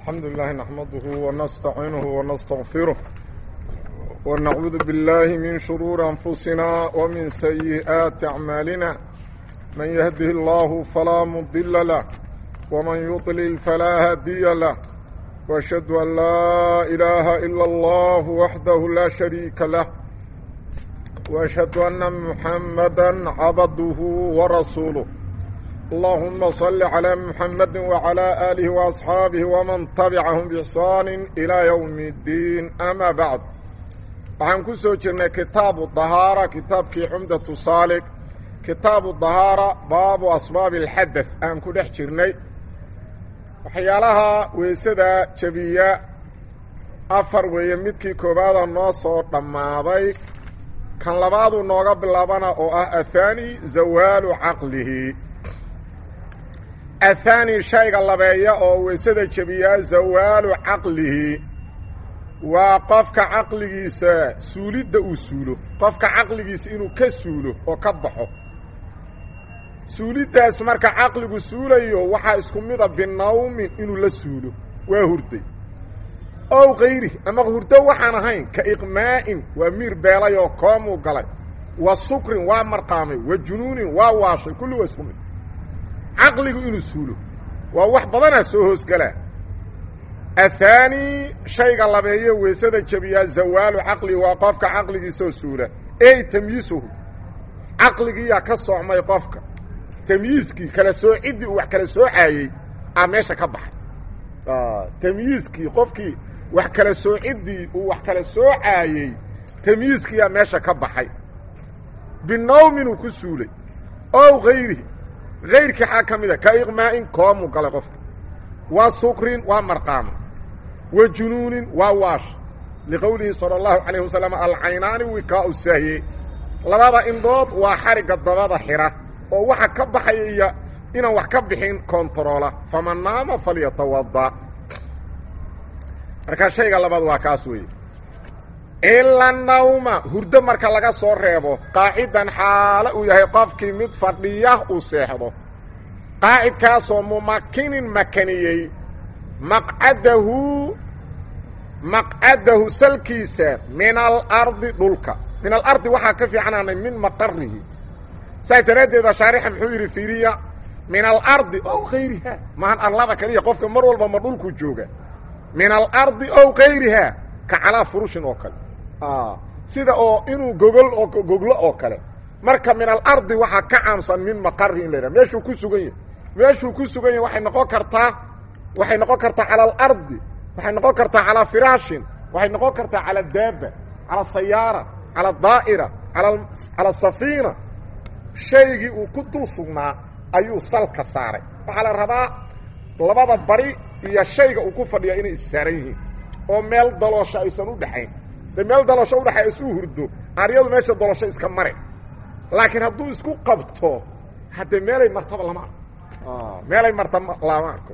الحمد لله نحمده ونستعينه ونستغفره ونعوذ بالله من شرور أنفسنا ومن سيئات أعمالنا من يهده الله فلا مضل له ومن يضلل فلا هادي له وأشهد أن لا إله إلا الله وحده لا شريك له وأشهد أن محمدا عبده ورسوله اللهم صل على محمد وعلى آله وأصحابه ومن تبعهم بإحسان إلى يوم الدين أما بعد waxaan ku soo jirnay kitaabu dahaara kitaabkii cumdatu saalik kitaabu dahaara baabu asbaabi alxadad aan ku dhex jirnay waxyaalaha weysada jebiya afar weeye midkii koowaada noo soo dhammaaday kan labaadu nooga bilaabana oo ah athaani zawaalu caqlihi athaani shayga labeeya oo weysada jebiyaa zawaalu caqlihi waa qofka caqligiisa suulidda uu suulo qofka caqligiisa inuu ka suulo oo ka baxo suuliddaas marka caqligu suulayo waxaa isku mida binawmin inuu la suulo waa hurday ow kayri ama hurdo waxaan ahayn ka iqmaa'in waa miir beelay oo koomuu galay wa sukrin waa marqaamay wa junuunin waa waashay kulli waa isku mid caqligu inuu suulo waa wax badanaa soo hoosgalaa athaani shayga labeeyo weysada jebiyaa zawaalu caqli waa qofka caqligiisoo suula ey tamyiisuhu caqligiiyaa ka soocmay qofka tamyiiskii kala soociddii uu wax kala soocaayey aa meesha ka baxay tamyiiskii qofkii wax kala soociddii uu wax kala soocaayey tamyiiskiiyaa meesha ka baxay binawminuu ku suulay ow hayrihi hayrkii xaa ka mida ka iqmaa'in koomuu galay qofka wa sukrin waa marqaama wa junuunin waa waash liqowlihi salى اllahu calayh wasalam alcaynaani wikaau sahye labada indhood waa xarigga dabada xidha oo waxa ka baxaya iyo inaan wax ka bixin kontaroola faman naama falyatawada markaa shayga labaad waa kaas weeye ila nawma hurdo marka laga soo reebo qaacidan xaalo uu yahay qofkii mid fadhiya uu seexdo qaacidkaasoo mumakinin makaniyey maqcadahu maqcadahu salkiisa min alardi dhulka min alardi waxaa ka fiicanaanay min maqarihi saas daraaddeeda shaarixa muxuu yidhi fiiriya min alardi ow kayriha maahan arlada kaliya qofka mar walba ma dhulku jooga min alardi ow kayriha ka calaa furushin oo kale sida oo inuu gogol oo goglo oo kale marka min alardi waxaa ka caamsan min maqarihi in la yidhaha meeshuu ku sugan yahay meeshuu ku sugan yahay waxay noqon kartaa waxay noqon kartaa cala alardi waxay noqon kartaa calaa firaashin waxay noqon kartaa cala daaba cala sayaara cala daa'ira cala safiina shaygii uu ku dul sugnaa ayuu salka saaray waxaa la rabaa labada bari iyo shayga uu ku fadhiya inay issaaran yihiin oo meel daloosho aysan u dhexayn de meel daloosho udhexay isuu hurdo aryadu meesha daloosho iska mare laakiin hadduu isku qabto haddee meelay martaba lama arko meelay marta lama arko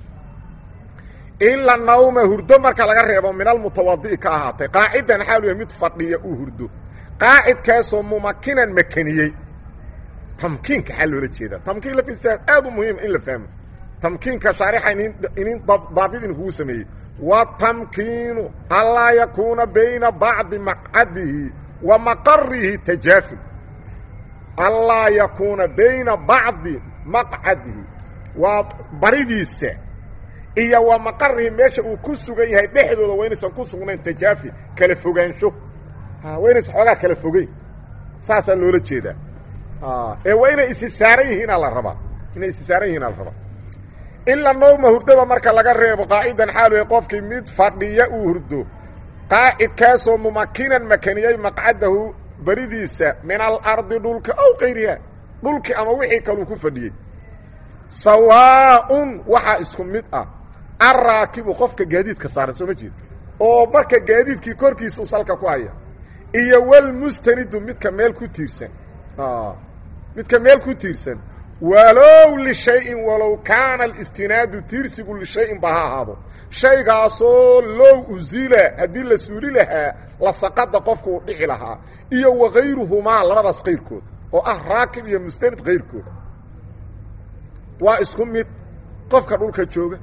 ila nawma hurdo marka laga reebo min almutawadi'i ka ahaatay qaacidan xaalu yahay mid fadhiya uu hurdo qaacidkaasoo mumakinan makaniyey tamkiinka xaa loola jeedaa tamkiin lafisaan aad u muhiim in la fahmo tamkiinka shaarixa inin inin daabid in kugu sameeyey watamkiinu anlaa yakuuna bayna bacdi maqcadihi wa maqarihi tajaaful anlaa yakuuna bayna bacdi maqcadihi waa baridiisa iyo wa maqarihi meesha uu ku sugan yahay dhexdooda waa inaysan ku sugnayn tajaafi kala fogaansho waa inaysan xoogaa kala fogeyn saasaa loola jeedaa ee waa inay isi saaran yihiinaa la rabaa inay isi saaran yihiinaa la rabaa ila nowma hurdada marka laga reebo qaacidan xaalu qofkii mid fadhiya uu hurdo qaacidkaasoo mumakinan makaniyey maqcadahu beridiisa min alardi dhulka ow kayriha dhulkii ama wixii kaluu ku fadhiyey sawaaun waxaa isku mid ah arraakibu qofka gaadiidka saaran soo ma jeed oo marka gaadiidkii korkiisa u salka ku haya iyo walmustanidu midka meel ku tiirsan midka meel ku tiirsan walow lishayin walow kaana alistinaadu tiirsigu lishayin ba ha ahaado shaygaasoo low uzila haddii la suuli lahaa la saqada qofku uu dhici lahaa iyo wakayruhumaa labadaas kayrkood oo ah raakib iyo mustanid kayrkooda waa isku mid qofka dhulka jooga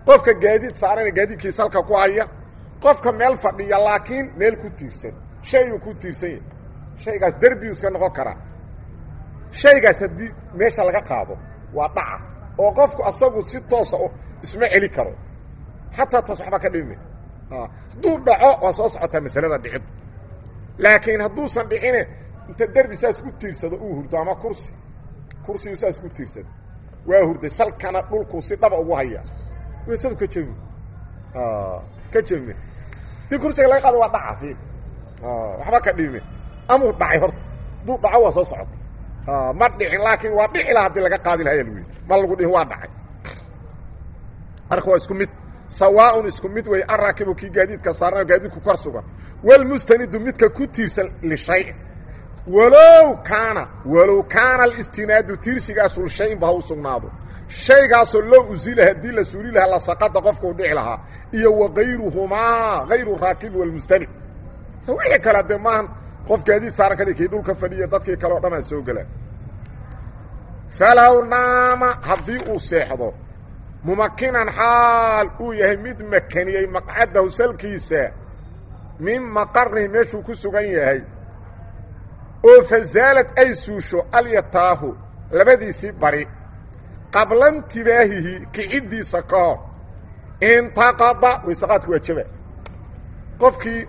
qofka gaadiid saarana gaadiidkii salka ku haya qofka meel fadhiya laakiin meel ku tiirsan shayuu ku tiirsan yahay shaygaas derbiyuu iska noqon karaa shaygaas haddii meesha laga qaado waa dhaca oo qofku asagu si toosa isma celi karo xataa taas waxba ka dhimi hadduu dhaco waa soo socotaa masalada dhicid laakiin hadduusan dhicine inta derbi saas ku tiirsado uu hurdo ama kursi kursigu saas ku tiirsado waa hurday salkana dhulku si dhaba ugu haya weysadu ka jemi ka jemi dii kursiga laga qaado waa dhaca fiil waxba ka dhimi amuu dhacay horta hadduu dhaco waa soo socota ma dhicin laakiin waa dhici laha hadii laga qaadi lahaa lagu yidhi ma lagu dhihin waa dhacay marka waa isku mid sawaaun isku mid wey araakibu kii gaadiidka saarna gaadiidku kor sugan walmustanidu midka ku tiirsan lishayin walow kaana walow kaana alistinaadu tiirsigaasu lishayin ba ha u sugnaado shaygaasoo loo usila haddii la suuli lahaa lasaqada qofka u dhici lahaa iyo wakayruhumaa hayru raakib walmustanid wixii kale dee maahan qof gaadiid saaran kali kii dhulka fadhiya dadkii kale o dhan aa soo gelaan falow naama haddii uu seexdo mumakinan xaal uu yahay mid makaniyey maqcadahu salkiisa min maqarnihi meeshuu ku sugan yahay oo fasaalad ay suusho alyataahu labadiisii bari qabla intibaahihi kiciddiisa ka hor intaqada waysaqaadku waa jaba qofkii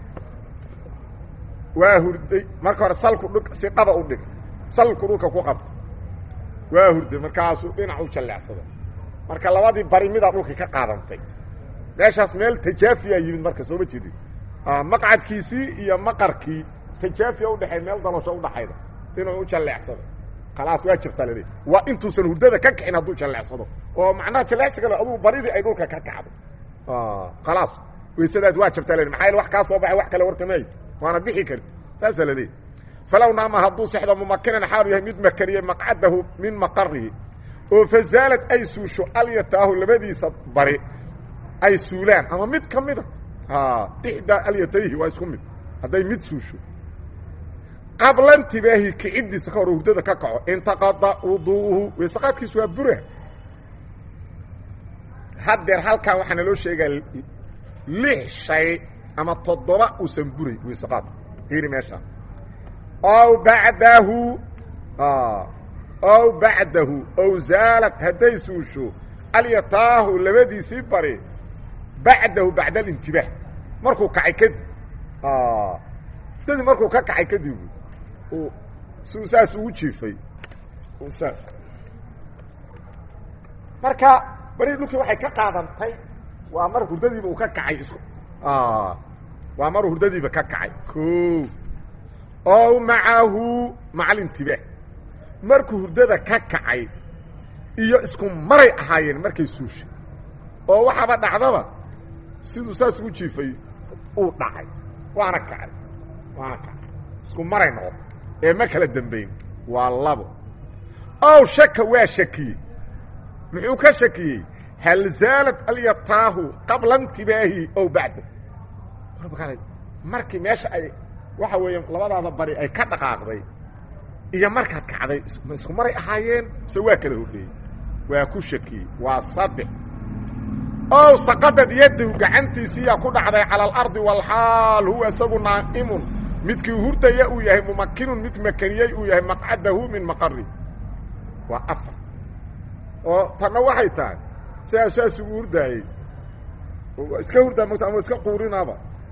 waa hurday marka hore salku dhug si dhaba u dhig salku dhulka ku qabta waa hurday markaasuu dhinac u jalleecsaday marka labadii bari midaa dhulka ka qaadantay meeshaas meel tajaafiyaa yimid marka sooma jeedin maqcadkiisii iyo maqarkii tajaafiya udhexay meel daloosho udhaxayda inuu u jalleecsado khalaas waa jirtaa laleey waa intuusan hurdada ka kicin hadduu jalleecsado oo macnaha jalleecsiga aduu baridii ay dhulka ka kacdo khalaas waysadaad waa jabtaa la maxaa wax kaa soo baxay wax kale warkamayd waana bixi karti saasaa la leeyahy falow naama hadduu sexdo mumakinan xaalu yahay mid makaniyey maqcadahu min maqarihi oo fasaalad ay suusho alyataahu labadiisa bari ay suulaan ama mid ka mida ixdaa alyatayhi waa isku mid hadday mid suusho qabla intibaahi kiciddiisa ka hor hurdada ka kaco intaqada wuduuhu weysaqaadkiisu waa bura haddeer halkan waxaa naloo sheegaa lix shay ama toddoba uusan buray weysaqaadka fiiri meeshaa ow bacdahu ow bacdahu ow zaalad hadday suusho alyataahu labadiisii bari bacdahu bacda alintibaah markuu kacay kadib dadi markuu ka kacay kadib uu su saas ugu jiifay saas marka bari dhulkii waxay ka qaadantay waa mar hurdadiiba uu ka kacay isku waa mar hurdadiiba ka kacay o ow macahu maca alintibaah markuu hurdada ka kacay iyo isku maray ahaayeen markay suusha oo waxaaba dhacdaba siduu saas ugu jiifay uu dhacay waana kacay waana kacay isku maray noqotay ee ma kala dambayn waa labo ow shaka waa shakiyey muxuu ka shakiyey hal zaalad alyataahu qabla intibaahi ow bacda markii meesha ay waxa weeye labadaada bari ay ka dhaqaaqday iyo markaad kacday ma isku maray ahaayeen mise waa kala horreeyey waa ku shakiyey waa saddex ow saqadad yadahu gacantiisiiyaa ku dhacday cala alardi walxaal huwa isagu naa'imun midkii hurdaya uu yahay mumakinun mid makaniyey uu yahay maqcadahu min maqari waa afar oo tanna waxay tahay sidaa saas ugu hurdaayey iska hurdaa mata ama iska quurinaaba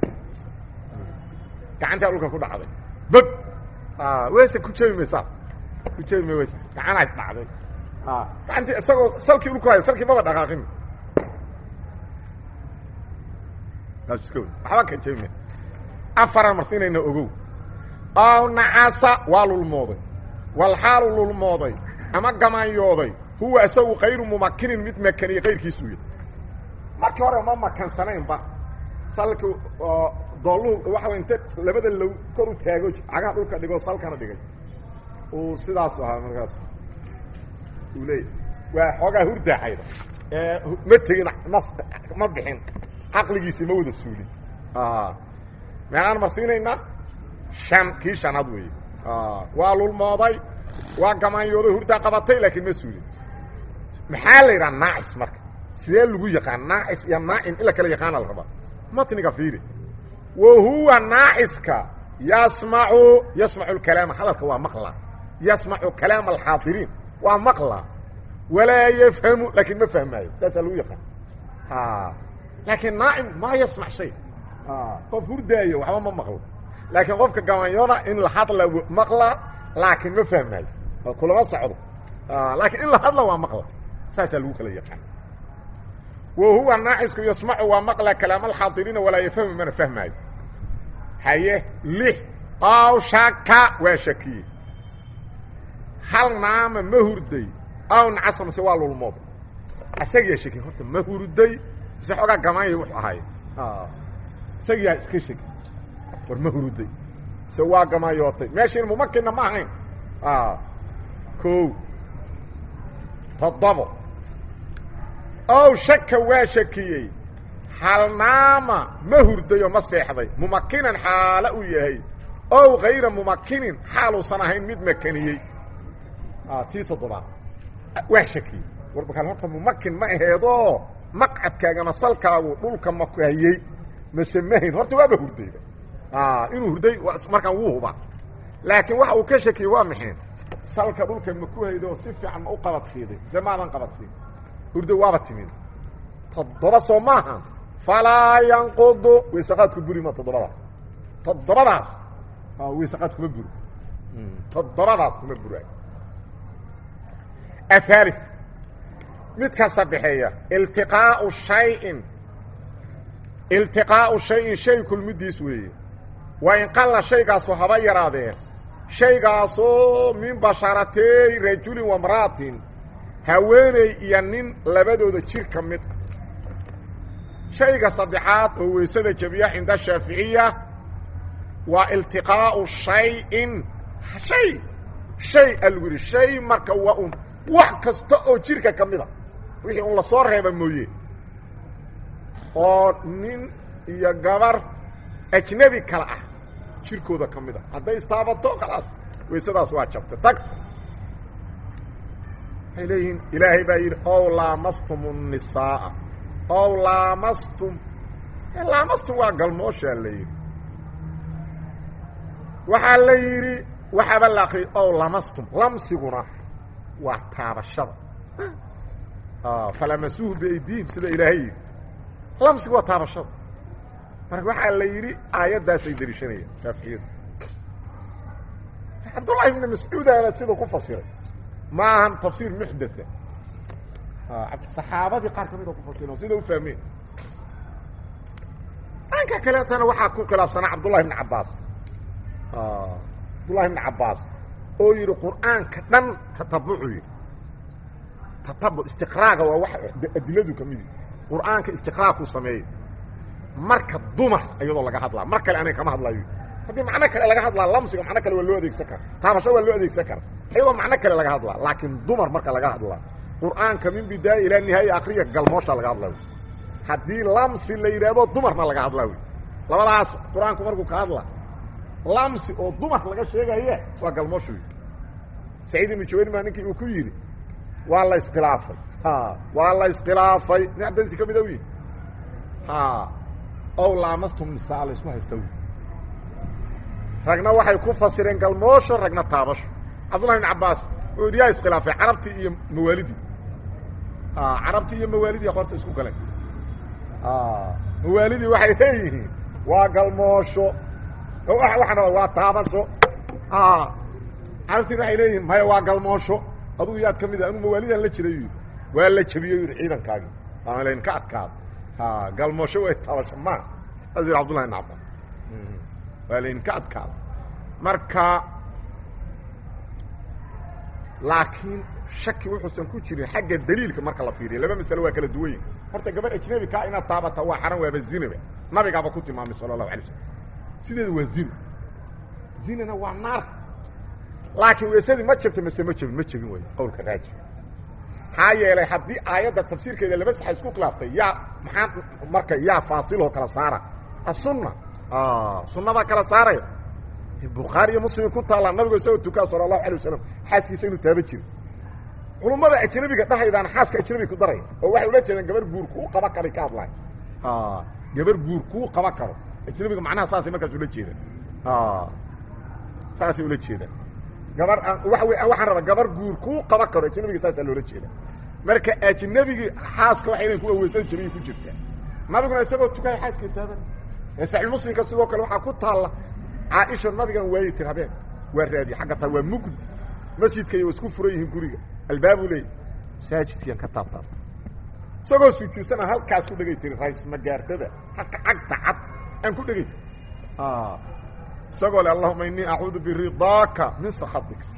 gacantaa dhulka ku dhacday bog weyse ku jebi maysaa ku jebi may weyse gacanaad dhacday gacantii isagoo salkii dhulku haya salkii maba dhaqaaqin waxba ka jebi may afaraan marsiinayna ogow ow nacasa waa lulmooday walxaalu lulmooday ama gamaanyooday huwa isagu kayru mumakinin mid makaniye kayrkiisuu yahy markii hore ma makansanaynba salki oo doolluhu waxa way inte labada low kor u taago cagaha dhulka dhigo salkana dhigay uu sidaasu ahaa markaas uu leeyahy waa xoogaa hurdaaxayda ee ma tegin nas ma bixin caqligiisii ma wada suulin meeqaan marsiinaynaa shan kii shanaad weeye waa lulmooday waa gamaanyooday hurdaa qabatay laakiin ma suulin maxaa la yidhaha naacis marka sidee lagu yaqaan naacis iyo naacim in la kala yaqaana la rabaa matniga fiiri wa huwa naaciska yasmacu yasmacu lkalaama hadalka waa maqla yasmacu kalaama alxaadiriin waa maqla walaa yafhamu laakiin ma fahmaayo saasaa lagu yaqaan laakiin naacim maa yasmac shay qof hurdaayo waxba ma maqlo laakiin qofka gabanyoona in la hadla maqla laakiin ma fahmaayo kulama socdo laakiin in la hadla waa maqla saasaa lagu kala yaqaan wa huwa naacisku yasmacu waa maqla kalaama alxaadiriina walaa yafhamu mana fahmaayo haye lix ow shaka waa shakiye hal naama ma hurday ow nacasa mase waa lulmooday isagiyaa shakiye horta ma hurday mise xoogaa gamaanya wuxuu ahaay isagiyaa iska shaki war ma hurday mise waa gamaanyootay meeshiin mumakinna ma ahayn ko toddobo ow shaka waa shakiyey hal naama ma hurdayoo ma seexday mumakinan xaalo uu yahay ow hayra mumakinin xaaluusan ahayn mid makaniyey tii toddobaad waa shakiyey warbakaal horta mumakin ma aheedoo maqcadkaagama salkaagu dhulka makahayey mase mahayn horta waaba hurdayba inuu hurday markaan wuu hubaa laakiin waxa uu ka shakiyey waa maxeen salka dhulka ma ku haydo si fiican ma u qabadsiiday mise maadan qabadsiin hurdo waaba timid toddoba soo maaha falaa yanqudu weysaqaadku buri ma toddobadaas toddobadaas weysaqaad kuma buro toddobadaas kuma buraayo ahaali midka saddexeeya iltiqaau shayin iltiqaa'u shayin shay kulmidiis weeye waa in qalla shaygaasu haba yaraadeen shaygaasoo min basharatey rajulin wamra'atin haweeney iyo nin labadooda jir ka mid ah shayga saddexaad oo weysada jabiya cinda shaaficiya waa iltiqaa'u shayin shay shay a lagu yidhi shay marka waa un wax kasta oo jirka ka mid a wixii un lasoo reeba mooye oo nin iyo gabar ajnebi kale ah jirkooda ka mid a hadday istaabato khalaas weysadaas waa jabtay tagta waxay leeyihiin ilaahay baa yidhi ow laamastum الnisaaa ow laamastum laamastum waa galmooshaa la yidhi waxaa la yidhi waxaaba la akriyay ow lamastum lamsiguna waa taabashada falamasuuhu biaydihim sida ilaahay yidhi lamsigu waa taabashada marka waxaa la yidhi aayaddaasay dariishanayaan shaaficiyadu cabdullahi ibni mascuudana siduu ku fasiray ma ahan tafsiir muxdatha saxaabadii qaar ka mida ku fasireen sida u fahmeen dhanka kaleetana waxaa ku khilaafsanaa cabdullahi ibni cabbaas cabdullahi ibni cabbaas oo yidhi qur'aanka dhan tatabucu yidhi tatabuc istiqraaga waa wax adiladu ka mid yihi qur'aanka istiqraagku sameeyey marka dumar iyadoo laga hadlaa mar kale aniga kama hadlayo haddii macno kale laga hadlaa lamsiga macno kale waa loo adeegsan kara taabasho waa loo adeegsan kara iyadoo macno kale laga hadlaa laakiin dumar marka laga hadlaa qur'aanka min bidaaya ilaa nihaaya akriya galmoosha laga hadlaa wy haddii lamsi la yidhaahdo dumarna laga hadlaa wy labadaas qur-aanku markuu ka hadlaa lamsi oo dumar laga sheegaya waa galmoosha wy saciid ibnu jawayr maa ninkii uu ku yidhi waa la iskhilaafay waa la iskhilaafay nin abdasi ka mida wy ow laamastum nisaa laysku haysta wy ragna waxay ku fasireen galmoosho ragna taabasho cabdullahi ibn cabbaas wuxuu yidhi yaa iskhilaafay carabtii iyo mawaalidii carabtii iyo mawaalidii qorta isku galeen mawaalidii waxay leeyihiin waa galmoosho waxaana waa taabasho carabtiina waxay leeyihiin maya waa galmoosho adugu yaad ka mid ah anuu mawaalidaan la jiray yidhi waa la jabiyo yidhi ciidankaagii waana laydinka adkaado galmoosho way taabasho ma saas yidhi cabdullahi ibn cabbaas waa laydinka adkaado marka laakiin shaki wuxuusan ku jirin xagga daliilka marka la fiiriya laba masalo waa kala duwan yihin horta gabar ajnabi kaa inaad taabata waa xaran waaba zinaba nabigaaba ku tilmaamay sala allahu alay slam sideeda waa zina zinana waa naar laakiin weesadii ma jabta mase ma jebin ma jebin wey qowlka raaji maxaa yeelay haddii aayadda tafsiirkeeda laba saxa isku khilaaftay yaa maxaa marka yaa faasiloo kala saara asunna sunnadaa kala saaraya bukhaari iyo muslim ku taallaa nabigo isagoo tukaa sala allahu alay wasalam xaaskiisa inuu taaba jiro culummada ajnabiga dhahaydaan xaaska ajnabi ku daraya oo waxay ula jeedaan gabar guur kuu qaba karay ka hadlaay gabar guur kuu qaba karo ajnabiga macnaha saasay markaas ula jeedaan saasay ula jeedaan gabar waa waxaan rabaa gabar guur kuu qaba karo ajnabiga saasaa loola jeeda marka ajnabigii xaaska waxa inan ku aweysan jabay ku jirtaa nabiguna isagoo tukaya xaaska taaban ee saxiixmuslimka sidoo kale waxaa ku taalla caaisha nabigan waayi tir habeen waa raadiye xagga taa waa mugdi masjidka iyo isku furan yihiin guriga albaabu leey masaajidkiian ka taabtaabta isagoo sujuudsana halkaas ku dhegay tiri rays magaardada halka cagta cad aan ku dhegay isagoo le allahuma inii acuudu biridaaka min sakhatika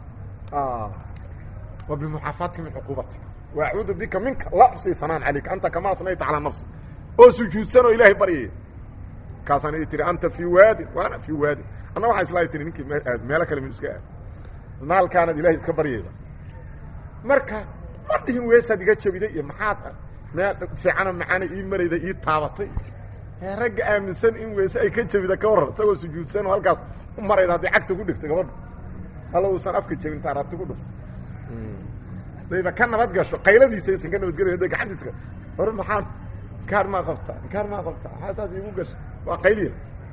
wa bimuxaafaatika min cuquubatika wa acuudu bika minka la usi hanaan calayka anta kama asnayta calaa nafsi oo sujuudsan oo ilaahay baryaya kaasaan i tiri anta fii waadin waana fii waadin anna waxaa islaa tiri ninkii meelo kale mi iska aad naalkaanad ilahay iska baryayda marka ma dhihin weesaad iga jabiday iyo maxaad meel fiicano macaana ii marayda ii taabatay ragga aaminsan in weese ay ka jabida ka waran isagoo sujuudsan oo halkaas u marayda hadday cagta ku dhigto gabadha alla uusan afka jabin taarabti ku dhigto dayba ka nabad gasho qayladiisa aysan ka nabadgelay hadday gacantiiska hore maxaad inkaar maa qabtaa inkaar maa qabtaa maxaa saas iigu gashay waa qayliya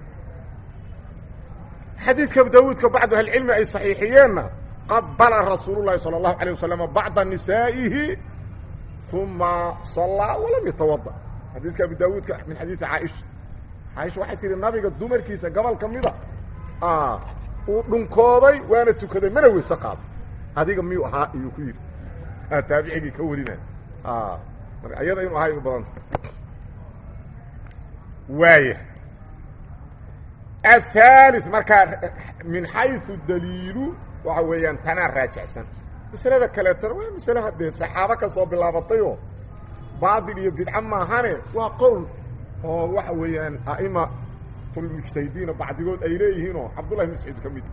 xadiidka abu daawuudka bacdu ahlicilmi ay saxiixiyeenna qabala rasuulu llahi sala allahu alayh wasalam bacda nisaa'ihi uma sallaa walam yatawada xadiiska abu daawuudka min xadiidi caaisha caaisha waxay tihi nabiga dumarkiisa gobol ka mida uu dhunkooday waana tukaday mana weyse qaado adiga miyuu ahaa iyuu ku yidhi taabicigii ka warinay marka ayada inuu ahaa u badanta waaya aلثالث markaa min xayثu daliilu waxa weeyaan tanaa raajicsan masalada kaleetana waa masale haddee saxaabo ka soo bilaabatayoo baadil iyo bidca maahane waa qowl oo waxa weeyaan a'imatulmujtahidiina bacdigood ay leeyihiinoo cabdullahi bn mascuud ka mid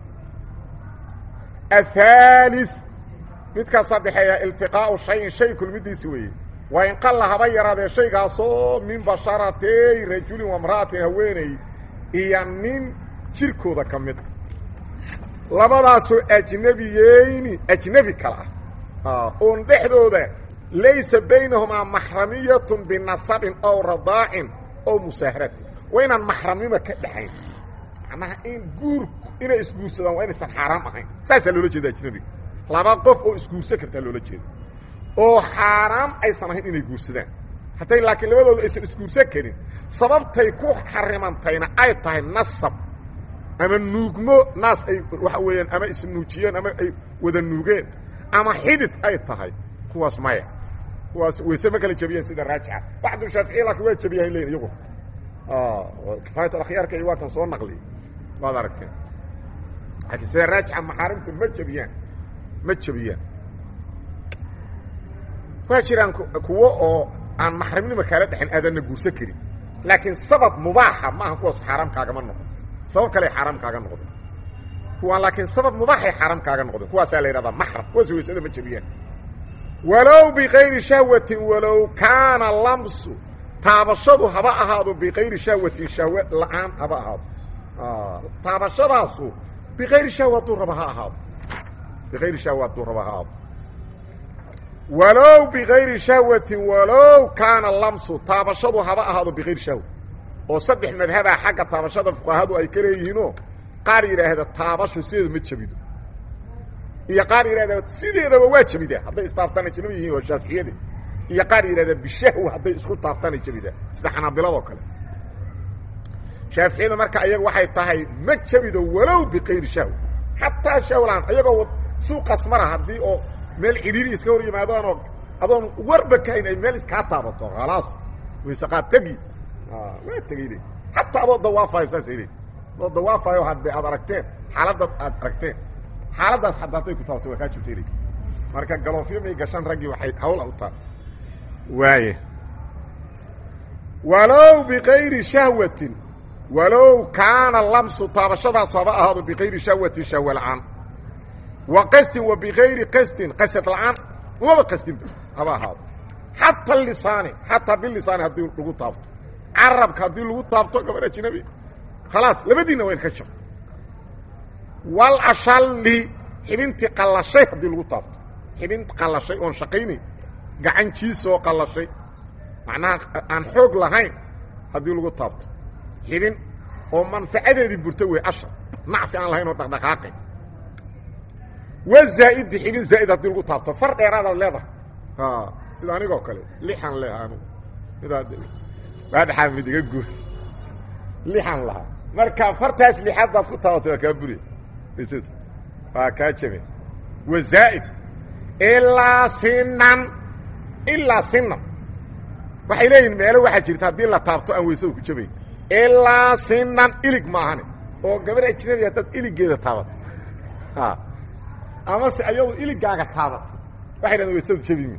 aلثالث midkaa saddexeeya iltiqaa'u shayin shay kulmidiisi weeye waa in qalla haba yaraadee shaygaasoo min basharatey rajulin wamra'atin haweeney iyo nin jirkooda ka mid a labadaasoo ajnabiyeyni ajnebi kala ah oon dhexdooda laysa baynahumaa maxramiyatun binasabin ow radaacin ow musaaharatin waa inaan maxramnimo ka dhexayn macnaha in guur inay isguursadaan waa inaysan xaaraam ahayn saasaa loola jeeda ajnebiga laba qof oo isguursan kartaa loola jeeda oo xaaraam aysan ahayn inay guursadaan hadday laakiin labadooda aysan isguursan karin sababtay ku xarimantayna ay tahay nasab ama nuugmo naas ay waxa weeyaan ama isnuujiyeen ama ay wada nuugeen ama xidid ay tahay kuwaas maya kuwaas wayse ma kala jebiyeen sida raajixa bacdu shaaficiya laakiin waa jebiyahay leyin iyagu kifaayat akhyaarka iyo waa kan soo naqliy waad aragteen laakiin sida raajixa maxaarimtu ma jebiyaan ma jebiyaan waa jiraan kuwo oo aan maxrimnimo kaala dhexin aadanna guursan karin laakiin sabab mubaaxa maaha kuwaas xaaraam kaagama noqon sabab kale xaaraam kaaga noqdeen kuwaan laakiin sabab mubaaxay xaaraam kaaga noqdeen kuwaasaa la yidhahdaa maxram kuwaas waysada ma jebiyaan walow bikayri shahwatin walow kaana lamsu taabashadu haba ahaado bikayri shahwatin shahwe la-aan haba ahaado taabashadaasu bikayri shahwa hadduu raba ha ahaado bikayri shahwa hadduu raba ha ahaado walow bikayri shahwatin walow kaana lamsu taabashadu haba ahaado bikayri shahwa oo saddex madhabaa xagga taabashada fuqahadu ay ka leeyihiinoo qaar yidhaahda taabashu sideeda ma jebido iyo qaar yidhahda sideedaba waa jebida hadday istaabtaan ay janabi yihiin waa shaaficiyade iyo qaar yidhahda bishahwa hadday isku taabtaan ay jebida sida xanaabiladoo kale shaaficiyada marka ayaga waxay tahay ma jebido walow bikayri shahwa xataa shahwlaan ayagoo suuqaas mara haddii oo meel cidhiiri iska hor yimaadaanoo adoon warba kahayn ay meel iskaa taabato khalaas waysaqaad tegi waa tegey le xataa adoo dawaafayo saasay le adoo dawaafayo hadde aad aragteen xaaladda aad aragteen xaaladdaas hadda hadday ku taabato waa kaa jibtay le marka galoofyo may gashaan raggii waxay hawla u taha waaya walow bikayri shahwatin walow kaana lamsu taabashadaasu haba ahaado bikayri shahwatin shahwa la-aan wa qastin wa bikayri qastin qasad la-aan umaba qastinba haba ahaado xataa lisaani xataa bilisaani haddii lagu taabto carabka haddii lagu taabto gabar ajnabi khalaas labadiinna waa in ka jabto wal ashalli xibintii qallashay haddii lagu taabto xibin qallashay oon shaqaynayn gacan jiisoo qallashay macnaha aan xoog lahayn haddii lagu taabto xibin oo manfacadeedii burto wey asha nacfi aan lahayn oo dhaqdhaqaaqay wa zaa'idi xibin zaa'id haddii lagu taabto far dheeraadaad leedahay sida anigoo kale lixan leha anugu midaa waa dhexaa mid iga gooy lixan lahaa marka fartaas lixaadaad ku taabato waa kaa buriya isd waa kaa jabe wa zaa'id ilaa sinan ilaa sinan waxay leeyihin meelo waxaa jirta haddii la taabto aan weysadu ku jabayn ilaa sinan ilig maahane oo gabar ajnabi haddaad iliggeeda taabato amase ayadu iligaaga taabato waxay dhahdeen weysadu jabimi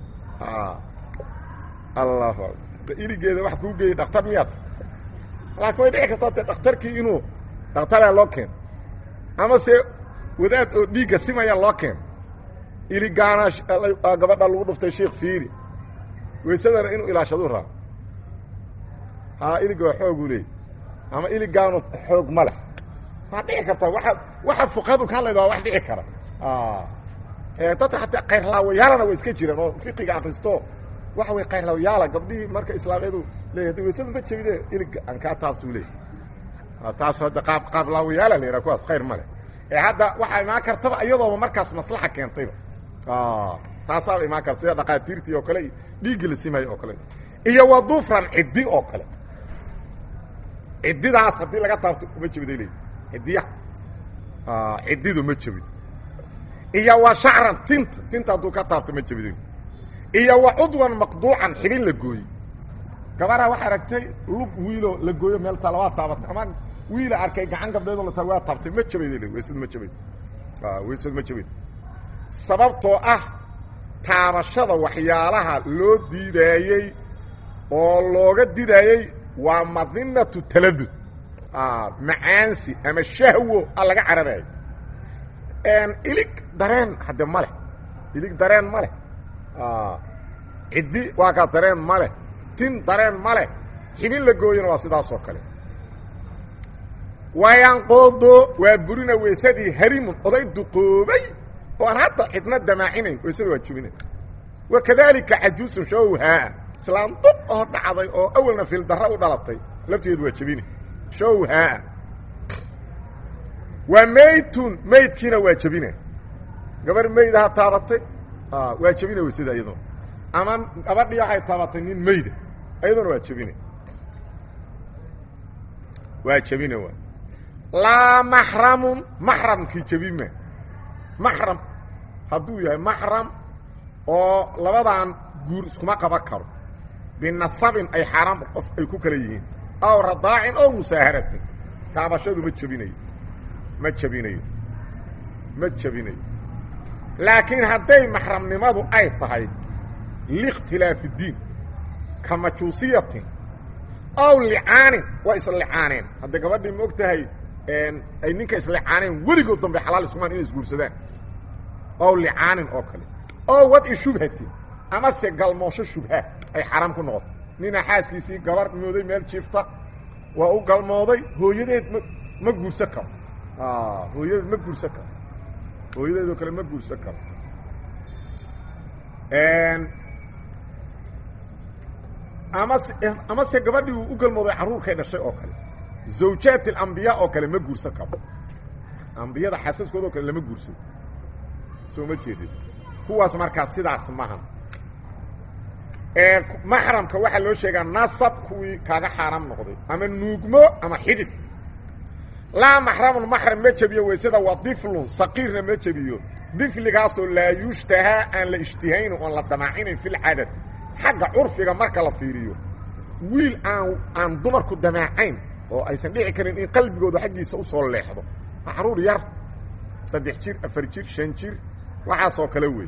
allahu akbar iligeeda wax kuu geeyey dhaktar miyaad laakiin way dhici kartaa de dhakhtarkii inuu dhakhtaraa loo keeno ama se wadaad oo dhiigga simaya loo keeno iligaana gabadha lagu dhuftay sheikh fiiri weysadana inuu ilaashaduu rabo haa iliga waa xooguu leeyay ama iligaanu xoog ma leh waa dhici kartaa waa waxa fuqahadu ka hadlayda waa wax dhici kara dadka hataa kayrlaawayaalana way iska jiraan oo fiqiga akristo waxa way kayrlaawayaala gabdhihii marka islaamiyadu leeya hada weysada ma jebide iliga aan kaa taabtuu leey taas hadda qaab qaablaawayaala la yidhaha kuwaas khayr ma leh ee hadda waxaa imaan kartaba iyadooba markaas maslaxa keentayba taasaaba imaan karta sida dhaqaatiirtii oo kale iyo dhiiggii la simayo oo kale iyo wa dufran ciddi oo kale ciddidaas haddii laga taabto ma jebiday leey ciddiyaha ciddidu ma jebido iyo wa shacran tinta tinta hadduu ka taabto ma jebiday iyo wa cudwan maqduucan xibin la gooyey gabaraa waxaa aragtay lug wiiloo la gooyo meel taa labaa taabatay ama wiila arkay gacan gabdheedoo la taa waa taabtay ma jabayda weysadu ma jabaydo weysadu ma jabaydo sababtoo ah taabashada waxyaalaha loo diidaayey oo looga didaayey waa madinatu taladud macaansi ama shahwo a laga cararayo ilig dareen hadde ma leh ilig dareen ma leh ciddi waa kaa dareen ma leh tin dareen ma leh xibin la gooyana waa sidaasoo kale wayanqoodo waa burina weysadii harimun oday duqoobay oo aan hadda cidna damaacinayn weysada waa jubina wa kadaalika cajuusun showhaa islaan duq oo dhacday oo awalna fildarra u dhalatay lafteedu waa jebina showhaa waa meydtun meydkiina waa jebina gabar meydaha taabatay waa jebina weysada iyadoo ama gabadhii waxay taabatay nin meyda iyaduna waa jebina waa jebina waa laa maxramun maxramkii jebima maxram hadduu yahay maxram oo labadan guur iskuma qaban karo binasabin ay xaaraam qof ay ku kala yihiin aw radaacin ow musaaharatin taabashadu ma jebinayo ma jebinayo ma jebinayo laakiin hadday maxramnimadu ay tahay liikhtilaafi diin ka majuusiyatin aw licaanin waa islicaaneen hadda gabadhii ma og tahay ay ninka islicaaneen weligood dambe xalaal iskumaan inay isguursadaan ow licaanin oo kale oo wadci shubhatin amase galmoosho shubha ay xaaraam ku noqoto nina xaaskiisii gabar mooday meel jiifta waa u galmooday hooyadeed ma ma guursan karo hooyadeed ma guursan karo hooyadeedoo kale ma guursan karo amase amase gabadhii uu u galmooday carruurkay dhashay oo kale zawjaat alambiyaa oo kale ma guursan karo ambiyada xaasaskooda oo kale lama guursado soo ma jeedid kuwaas markaa sidaas mahan maxramka waxaa loo sheegaa nasab kuwii kaaga xaaraam noqday ama nuugmo ama xidid laa maxramun maxram ma jebiyo weysada waa diflun saqiirna ma jebiyo difligaasoo laa yushtahaa aan la ishtihaynin oon la damaacinayn fi lcadad xagga curfiga marka la fiiriyo wiil aan aan dumarku damaacayn oo aysan dhici karin in qalbigooda xaggiisa usoo leexdo macruur yar saddex jir afar jir shan jir waxaasoo kale wey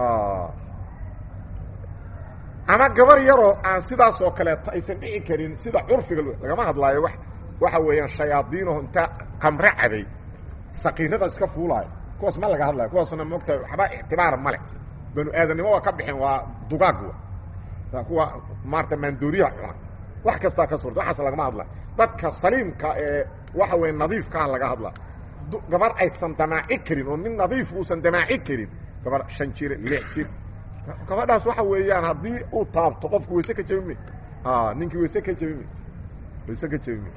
ama gabar yaroo aan sidaasoo kaleeto aysan dhici karin sida curfiga lagama hadlaayo wa waxa weeyaan shayaadiinoo inta qamre cabay saqiirada iska fuulaayo kuwaas ma laga hadlayo kuwaasna moogtahay waxba ictibaar ma leh banu aadamnimo waa ka bixeen waa dugaag wa kuwa maarata maandooriyaha cuna wax kastaa ka suurta waxaas lagama hadla dadka saliimka ee waxa weeye nadiifkaa laga hadla gabar aysan damaaci karin oo nin nadiif uusan damaaci karin gabadh shan jir lix jir gabadhaas waxa weeyaan haddii uu taabto qofku wayse ka jebime ninkii wayse ka jebime wayse ka jebime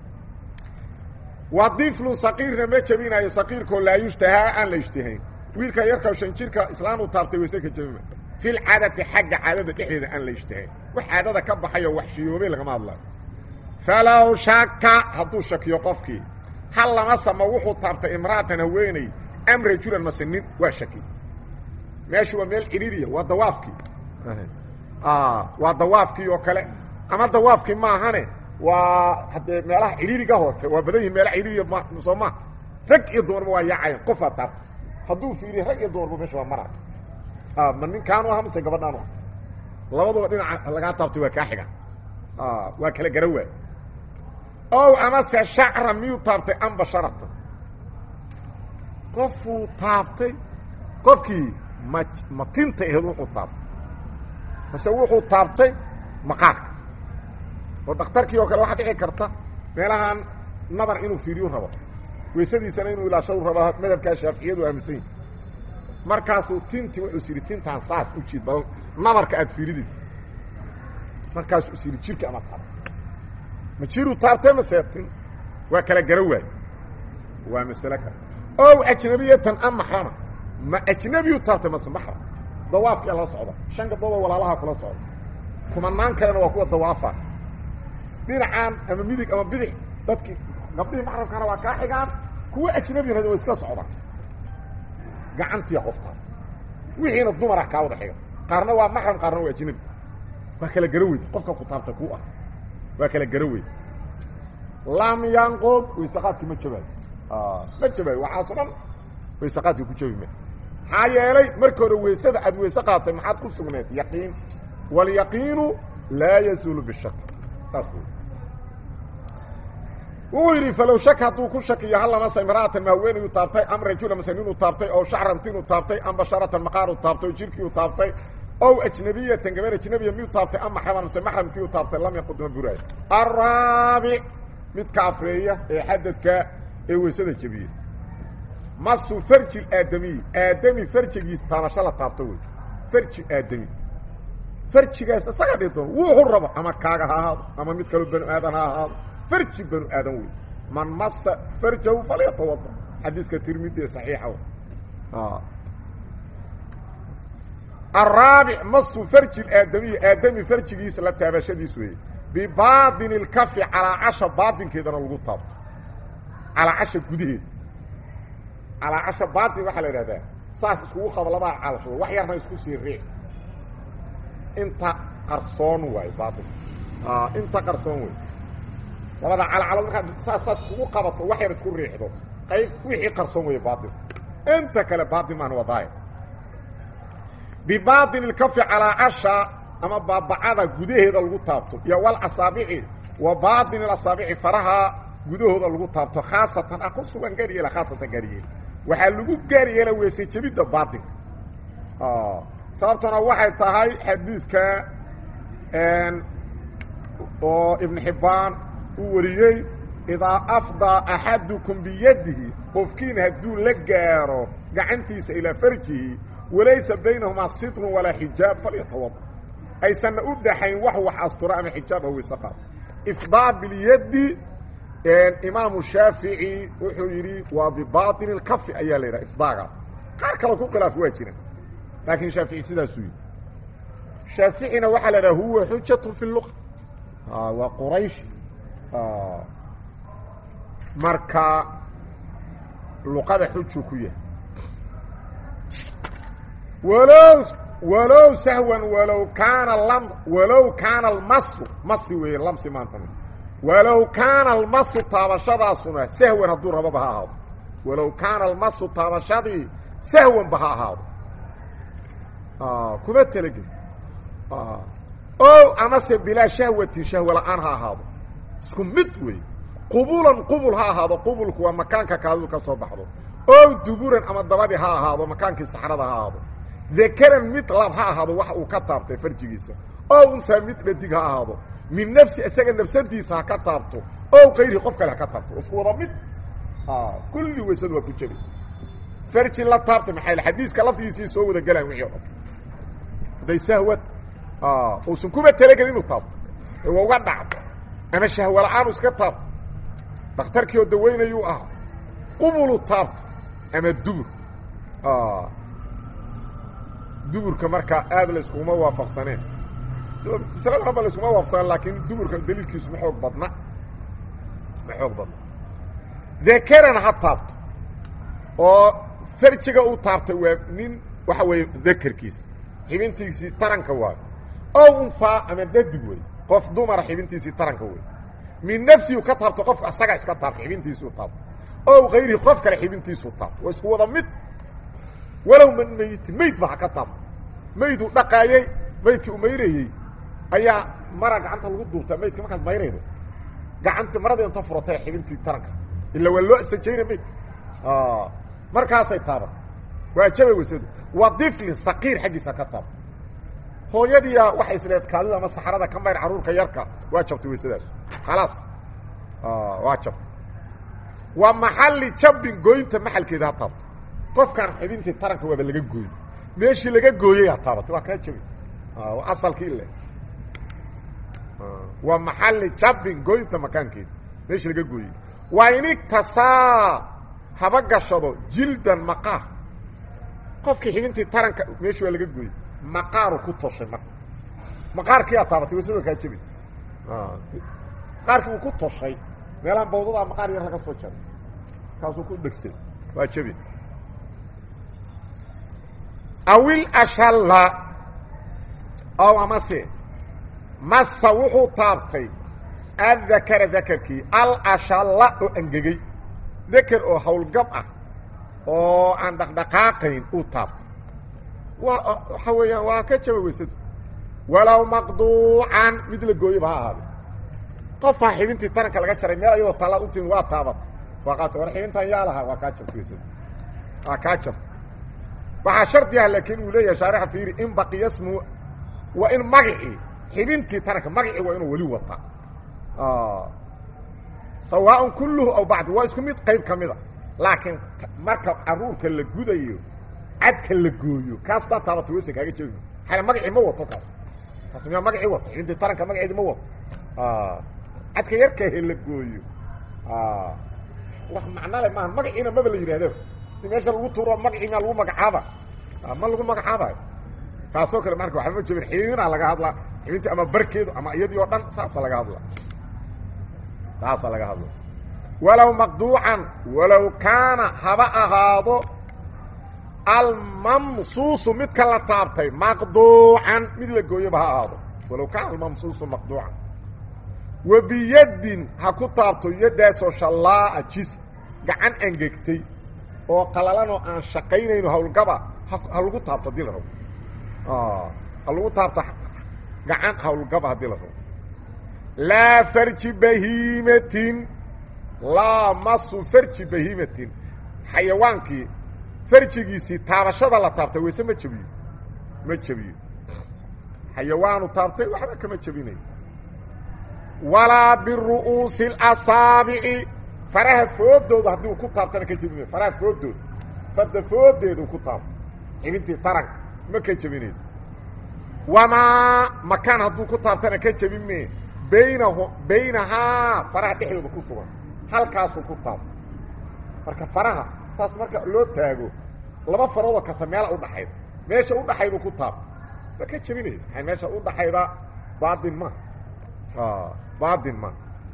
wa diflu saqiirna ma jebinayo saqiirkoo laa yushtahaa aan la ishtihayn wiilka yarka shan jirka islaan uu taabtay wayse ka jebime fil caadati xagga caadada dhexdeeda aan la ishtihayn wax caadada ka baxayo wax shiyoobay lagama hadlayo falow shaka hadduu shakiyo qofkii hal lama samo wuxuu taabtay imra'atan haweeney am rajulan mase nin waa shaki meeshu waa meel ciriiriya waa dawaafkii waa dawaafkii oo kale ama dawaafkii maahane waa haddee meelaha ciriiriga horte waa badan yihin meelaha ciriiriya m soo maa rag iyo dumarba waa yaacayan qofaa taabta hadduu fiiriya rag iyo dumarba meesha waa maraya ma ninkaanu aha mase gabadhaanu ah labaduba dhinaca lagaa taabtay waa kaa xiga waa kala gara waay ow amase shacra miyuu taabtay am basharatan qofuu taabtay qofkii ma ma tinta aheed wuxuu taabtay mase wuxuu taabtay maqaarka oo dhakhtarkii oo kale waxaa dhici karta meelahan nabar inuu fiiriyu rabo weysadiisana inuu ilaashau rabo madhabkaa shaaficiyadu aaminsan yihi markaasuu tintii wuxuu is yidhi tintaan saas u jiid bal nabarka aad fiiridid markaasuu is yidhi jirka ama taabta ma jiruu taabtay mase tin waa kala gara waay waa masale kale ow ajnabiyatan am maxrama ma ajnabiyuu taabtay mase maxram dawaafkia la socda shan gabdhoodoo walaalaha kula socda kumanaan kalena waa kuwa dawaafa dhinacaan ama midig ama bidix dadkii gabdhihii maxramkana waa kaa xigaan kuwa ajnabiyana waa iska socdaan gacantiya qof taabta wixiina dumar ah kaa wada xiga qaarna waa maxram qaarna waa ajnabi waa kala gara weyd qofka ku taabta ku ah waa kala gara weyd lam yanqud waysaqaadkii ma jabaayo ma jabaayo waxaaso dhan waysaqaadkii ku jabi ma maxaa yeelay marka hore weysada aad weyse qaatay maxaad ku sugneed yaqiin waalyaqiinu laa yazuulu bishak saas wey wuu yidhi falow shak hadduu ku shakiyo hal lamase imra'atan ma haweenayu taabtay am rajula mase ninuu taabtay oo shacran tinuu taabtay am basharatan maqaaru taabtay oo jirkiiu taabtay ow ajnabiyatan gabar ajnabiya miyuu taabtay am maxraman mase maxramkiiu taabtay lam yaqud ma buraayo araabic midka afreeya ee xadadka ee weysada jebiye masu farji aadamiyi aadami farjigiis taabasho la taabto wey farji aadami farjigaas isaga dhihi doon wuxuu rabo ama kaaga ha ahaado ama mid kaloo banu aadan ha ahaado farji banu aadan wey man masa farjahu falyatawada xadiiska tirmidi ee saxiixa araabic masu farji aadamiyi aadami farjigiisa la taabashadiis weeye bibaadini اlkafi calaacasha baadinkeedana lagu taabto calaacasha gudaheeda calaacasha baatin waxaa la idhahdaa saas iskugu qabo labaa calashado wax yarna isku sii riic inta qarsoon waayo baatin inta qarsoon wey labada calacalood markaad saas saas iskugu qabato wax yar isku riixdo qayb wixii qarsoon weeye baatin inta kale baatin maan wadaaya bibaatin ilkafi calaacasha ama baabacada gudaheeda lagu taabto iyo wal asaabici wa baatin ilasaabici faraha gudahooda lagu taabto khaasatan ah ku sugan gaar yeela khaasatan gaar yeela waxaa lagu gaar yeela weese jebidda baatinka sababtuna waxay tahay xadiidka oo ibn xibbaan uu wariyey idaa afdaa axadukum biyadihi qofkiin hadduu la gaaro gacantiisa ilaa farjihi walaysa baynahumaa sitrun walaa xijaab falyatawada aysanna u dhaxayn wax wax astura ama xijaab a weyse qaado ifdaa bilyaddi imaamu shaafici wuxuu yidhi waa bibaaطin اlkafi ayaa la yidhaha ifdaagaas qaar kale ku khilaaf waa jira laakiin shaafici sidaasuu yidhi shaaficina waxaa la idhaha huwa xujatu fi luqa waa quraysh marka luqada xujuu ku yahay walow walow sahwan walow kaana lam walow kaana almasu masi weeye lamsi maanta walow kaana almasu taabashadaasuna sahwan hadduu rababa ha ahaado walow kaana almasu taabashadii sahwanba ha ahaado kuma telege o amase bilaa shahwatin shahwa la-aan ha ahaado isku mid wey qubulan qubul ha ahaado qubulku waa makaanka kaaduu ka soo baxdo o duburan ama dabadii ha ahaado makaankii saxrada ha ahaado dakaran mid lab ha ahaado wax uu ka taabtay farjigiisa o unsaa mid dhadig ha ahaado min nafsi isaga nafsadiisa ha ka taabto o kayrihi qof kale ha ka taabto isku wada mid kulli weysadu waa ku jebi farji la taabtay maxaa xadiiska laftigiisii soo wada galaan wixii o dhan hadday sahwad uusan kuba talagelin inuu taabto ee waa uga dhacdo ama shahwa la-aan u iska taabto dhakhtarkii oo dawaynayuu ahaa qubulu taabta ama dubur duburka markaa aad la iskuguma waafaqsaneen masalada dhan ba la iskuma waafaqsaneen laakiin duburka daliilkiisu ma xoog badna ma xoog badna dekerana ha taabto oo farjiga uu taabtay waa nin waxa weeye dakerkiisa xibintiisii taranka waayo ow unfaa ama dadig wey qof dumara xibintiisii taranka wey min nafsihu ka taabto qofka asaga iska taabto xibintiisuu taabto ow kayrihi qof kale xibintiisuu taabto waa isku wada mid walow man meyitin meyd ba ha ka taabto meyduu dhaqaayey meydkii u mayrayey ayaa mara gacanta lagu duubtaa meydka markaad mayraydo gacanta marada inta furatay xibintii taranka ila waa loo istajayna meydka markaasay taaban waa jabay weysadu waa diflin saqiir xaggiisa ka taaba hooyadiia waxay isleed kaadida ama saxarada ka mayr carruurka yarka waa jabtay weysadaas khalaas waa jabtay waa maxalli jabbin gooynta maxalkeeda ha taabto qofkaan xibintii taranka waaba laga gooyey meeshii laga gooyey ha taabatay waa kaa jabay asalkii ile waa maxalli jabbin gooynta makaankeeda meeshii laga gooyey waa inigtasaa haba gashado jildan maqaar qofkii xibintii taranka meeshu waa laga gooyey maqaaru ku toshay marka maqaarkii aa taabatay waysada kaa jebay maqaarkii uu ku toshay meelaha bawdadaa maqaar yar laga soo jaray kaasuu ku dhegsay waa jebi awil ashalla ow amase masa wuxuu taabtay addakara dakarkii al ashalla oo angegey deker oo hawlgab ah oo aan dhaqdhaqaaqayn uu taabtay waa waxa weeyaan waa ka jaba weysadu walow maqduucan mid la gooyaba ha ahaade qofaa xibintii taranka laga jaray meel ayadoo tallaad u timin waa taabat waa qaata war xibintan yaa lahaa waa kaa jabta weysadu waa kaa jabta waxaa shardi ah laakiin uu leeyahay shaarixa fiiri in baqiya smu waa in magacii xibintii taranka magacii waa inuu weli wataa sawaaءn kulluhu aw bacdu waa isku mid qayb ka mida laakiin marka caruurka la gudayo cadka la gooyo kaas daa taabata weysa kaaga jebi xale magacii ma wato kaas kaas miyaa magacii wato xibintii taranka magaceedi ma wato cadka yarkahe la gooyo wax macno le maaha magaciina maba la yidhahdo si meesha lagu tuuro magacii maa lagu magacaaba ma lagu magacaabayo kaasoo kale marka waxba ma jebin xibinaa laga hadlaa xibintii ama barkeedu ama iyadii oo dhan saasa laga hadla taasaa laga hadla walow maqduucan walow kaana haba ahaado almamsuusu midka la taabtay maqduucan mid la gooyoba ha ahaado walow kaana almamsuusu maqduucan wa biyadin ha ku taabto yaddaasoo shallaa'a jis gacan angegtay oo qalalanoo aan shaqaynayno hawlgaba ha lagu taabto haddii la rabo ha lagu taabto gacan hawlgaba haddii la rabo laa farji bahiimatin laa masu farji bahiimatin xayawaankii farjigiisii taabashada la taabtay wayse ma jebiyo ma jebiyo xayawaanu taabtay waxba kama jebinayo walaa biru'uusi اlasaabici faraha foodooda haddii uu ku taabtana ka jebinayo faraha foodooda fadda foodeeda uu ku taabto xibintii taranka ma ka jebinayo wamaa makaan hadduu ku taabtana ka jebin mee baynahu baynahaa faraha dhexdooda ku sugan halkaasuu ku taabto marka faraha saas marka loo taago laba faroodoo kasta meela udhaxayda meesha udhaxaydu ku taabto ma ka jebinaya maa meesha udhaxayda baatin ma baatin ma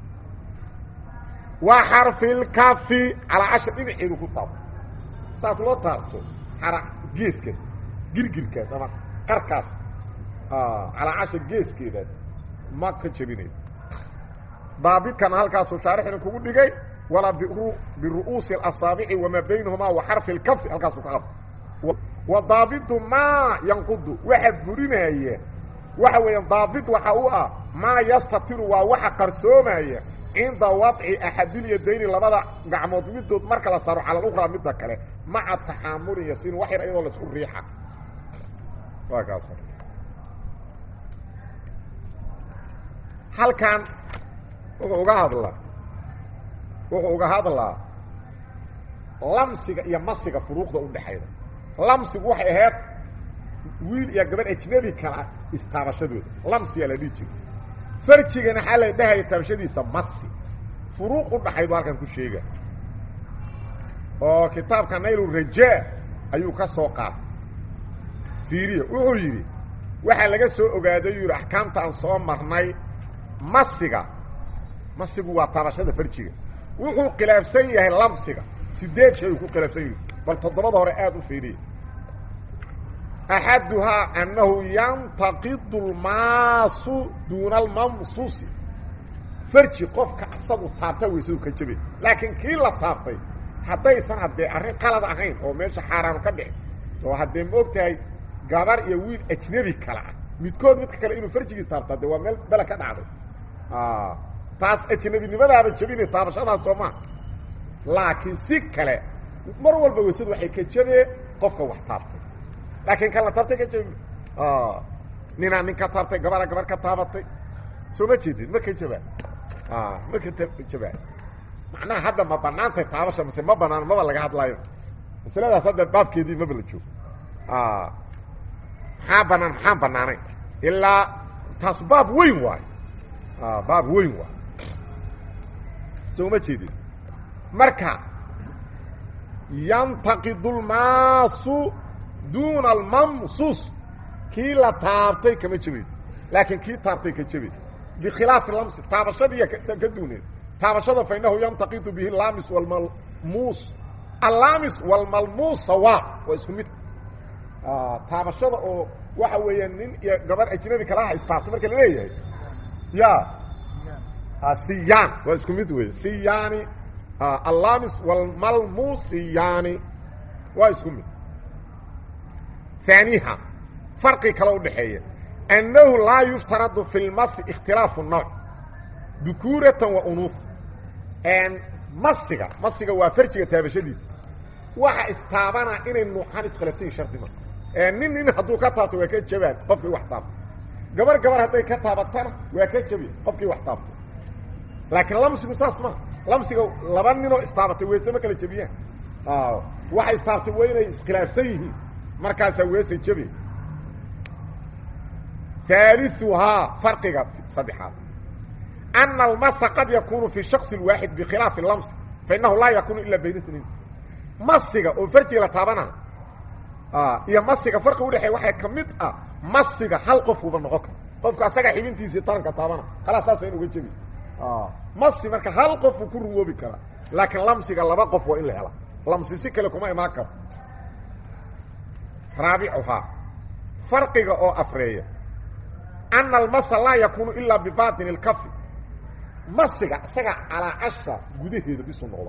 waa xarfilkafi calaa cashar dhinaceedu ku taabto saas loo taabto xara geeskaas girgirkaas ama qarkaas calaa cashar geeskeedaas ma ka jebinayo daabidkana halkaasuu shaarixina kugu dhigay walaa biru'uusi اlasaabici wamaa baynahumaa wa xarfi اlkafi halkaasuu ka qabto wa daabidu maa yanqudu waxa burinaya waxa weeyaan daabid waxa u ah maa yastatiru waa waxa qarsoomaya cinda wadci axadilyadayni labada gacmood midood marka la saaro cala اlukraa midda kale maca taxaamulin yasiin wax yar iyadoo laisku riixa waa kaas halkan wuxuu uga hadlaa wuxuu uga hadlaa lamsiga iyo masiga furuuqda u dhexayda lamsigu waxay ahayd wiil iyo gabadh ajnabi kala istaabashadooda lamsiyaa la dhihi jira farjigana xaa la dhahaya taabashadiisa masi furuuq u dhaxaydu halkan ku sheega oo kitaabka naylurajaa ayuu ka soo qaatay fiiriya wuxuu yidhi waxaa laga soo ogaaday yuu yidhi axkaamta aan soo marnay masiga masigu waa taabashada farjiga wuxuu khilaafsan yahay lamsiga sideed shay uu ku khilaafsan yahay bal toddobada hore aada u fiiriya axaduhaa annahu yantaqidu lmaasu duuna almamsuusi farji qofka asagu taabta weysadu ka jabe laakiin kii la taabtay haddaysan haddee arrin qalad ahayn oo meesha xaaraanu ka dhicin oo haddee ma og tahay gabar iyo wiil ajnebi kale ah midkood midka kale inuu farjigiis taabtaa dee waa meel bele ka dhacday taas ajnebinimadaaba jebinay taabashadaas soo maa laakiin si kale mar walba weysadu waxay ka jabee qofka wax taabtay laakiin kan la taabtay ka jabi ninaa nin ka taabtay gabara gabar ka taabatay soo ma jeedid ma ka jabaa ma ka jabaa macnaha hadda ma banaantay taabasha mise ma banaan maba laga hadlaayo masaladaas hadda baabkeedii maba la joogo maxaa banaan maxaan banaanayn ilaa taas baab weyn waayo baab weyn waayo soo ma jeedid marka yantaqidu lmaasu duuna almamsuus kii la taabtay kama jabaydo laakiin kii taabtay ka jabaydo bikhilaafi lamsi taabashadiiya ka duuneed taabashada fa inahu yantaqidu bihi alaamis walmalmuus allaamis walmalmuus sawa waa isku mid taabashada oo waxa weeya nin iyo gabar ajnabi kalaha istaabto marka la leeyahay ya siyaan waa isku mid wey siyaani allaamis walmalmuus siyaani waa isku mid ثaaniha farqi kale udhaxeeya annahu laa yuftaradu fi lmasi ikhtilaafu nooc dukuuratan wa unuufa masiga masiga waa farjiga taabashadiisa waxa istaabana inay nuucaan iskhilaafsan yihin shardi ma nin nin hadduu ka taabto waa ka jabaan qofkii wax taabto gabar gabar hadday ka taabatana waa ka jabi qofkii wax taabto laakiin lamsigu saas maa lamsiga laba ninoo istaabatay weese ma kala jebiyaan waxa istaabtay waa inay iskhilaafsan yihiin markaasaa weese jabi ثaaliثuhaa farqiga saddexaad أna almasa qad yakunu fi shaksi waaxid bikhilaafi اlamsi fainahu laa yakunu ila bayna اثnain masiga oo farjiga la taabana iyo masiga farqi udhexeey waxaa ka mid ah masiga hal qofkuba noqon karo qofka asaga xibintiisii taranka taabana khalaas saasa in uga jebi masi marka hal qofuu ku rumoobi karaa laakiin lamsiga laba qof waa in la hela lamsi si kale kuma imaan karo raabicuhaa farqiga oo afreeya ana almasa laa yakunu ilaa bibaطini اlkafi masiga isaga calaacasha gudaheeda bisu noqda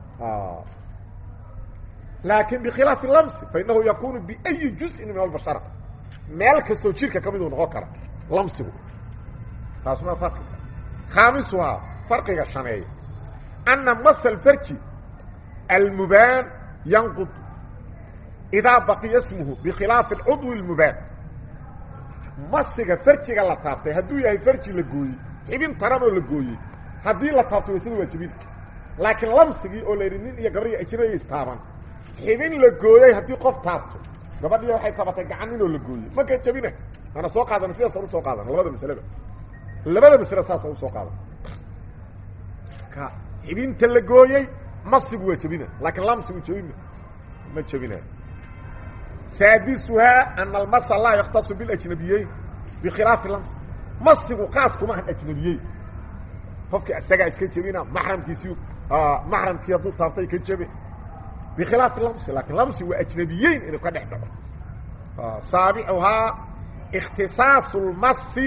laakiin bikhilaafi lamsi fainahu yakunu biأyi juزءin min albashara meel kastoo jirka ka miduu noqon kara lamsigu taasuna farqiga khaamisuhaa farqiga shaneeya ana masa alfarji almubaan yanqud idaa baqiya smuhu bikhilaafi اlcudwi اlmubaan masiga farjiga la taabtay hadduu yahay farji la gooyey xibin taranoo la gooyey haddii la taabto waysada waa jebin laakiin lamsigii oo la yidhi nin iyo gabadhii ajnabaya istaaban xibin la gooyey haddii qof taabto gabadhiya waxay taabatay gacan ninoo la gooyey maka jebina ana soo qaadana sidaasa usoo qaadana labada masaleba labada masle saasa usoo qaadana ka xibinta la gooyey masigu waa jebina laakiin lamsigu jebin ma jebina saadisuhaa ana almasa laa yaktasu biاlajnabiyeyn bikhilaafi lams masigu qaas kuma ahan ajnabiyeyn qofkii isagaa iska jebina maxramkiisii maxramkii hadduu taabtay ka jebe bikhilaafi lamsi laakiin lamsi waa ajnabiyeyn inuu ka dhex dhaco saabicuhaa ikhtisaasu lmasi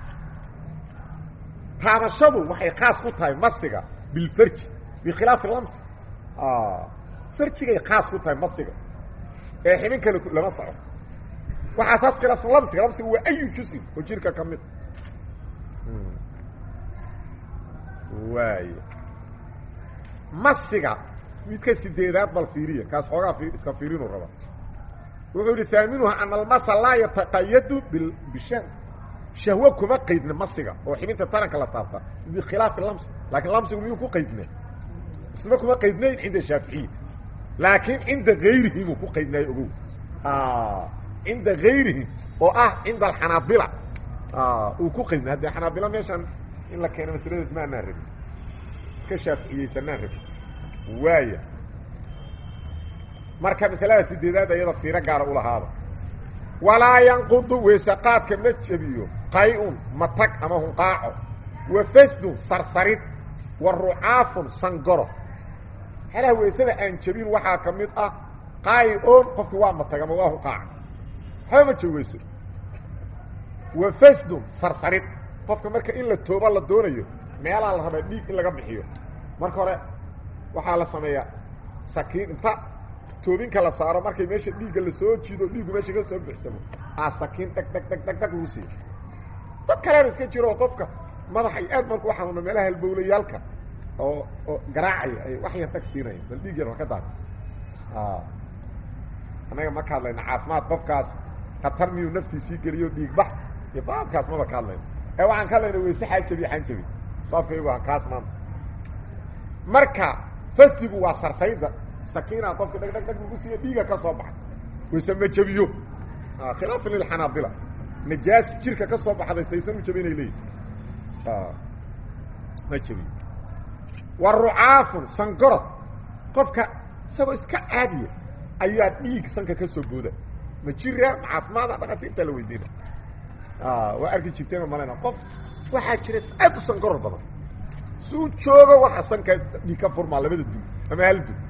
taabashadu waxay khaas ku tahay masiga bilfarji bikhilaafi lamsi farjigay khaas ku tahay masiga ee xibin kale lama soco waxaa saas khilaafsan lamsiga lamsiga waa ayu jusin oo jirka ka mid waay masiga midka sideedaad bal fiiriya kaas xoogaa iska fiirinu raba wuxuu yihi haaminuha ana almasa laa yataqayadu bishahw shahwo kuma qaydna masiga oo xibinta taranka la taabta bikhilaafi lamsi laakiin lamsigu miyuu ku qaydna isma kuma qaydnayn cinda shaaficiya laakiin cinda gayrihim uu ku qaydnaayo ogow cinda gayrihim oo ah cinda alxanaabila uu ku qaydnay haddee xanaabila meeshan in la keeno masaladeed ma anaan rabin iska shaaficiyeysanaan rabin waaya marka masalada sideedaad ayada fiiro gaara ulahaada walaa yanqudu weysaqaadka ma jebiyo qay-un matag ama hunqaaco wa fasdun sarsarid wa rucaafun sangoro halaha weysada aan jebin waxaa ka mid ah qay-on qofki waa matag ama waa hunqaaca waxba ma jebi weyso wa fasdun sarsarid qofka marka in la tooba la doonayo meelaa la rabaa dhiig in laga bixiyo marka hore waxaa la sameeyaa sakiin inta toobinka la saaro markay meesha dhiigga lasoo jiido dhiiggu meesha ka soo buxsamo aa sakiin dhag dhag dhag dhag dhag lagu siiyo dad kalena iska jiro oo qofka madaxa iyo aad marku xanuuna meelaha halbowlayaalka oo oo garaacaya ay wax yar dhag siinaya bal dhiig yar waa ka daata annaga ma ka hadlayna caafimaad qofkaas khatar miyuu naftiisii geliyo dhiig bax iyo baabkaas maba ka hadlayna ee waxaan ka hadlayna weyse xaajabi xanjabi baabka iyagu ha kaas maanta marka fasdigu waa sarsayda sakiina qofka dhag dhag dhag lagu siiya dhiiga ka soo baxay wayse ma jebiyo khilaafan lilxanaabila najaas jirka ka soo baxday saysan u jabinay leeyihi ma jebiyo wa rucaafun sangorod qofka isagoo iska caadiya ayaa dhiig sanka ka soo booda ma jira ma caafimaada dhakatiirtaa la weydiina waa arki jirteen malayna qof waxaa jira aad u sangoror badan suu joogo waxa sanka dhiig ka furmaa labada dul ama hal dul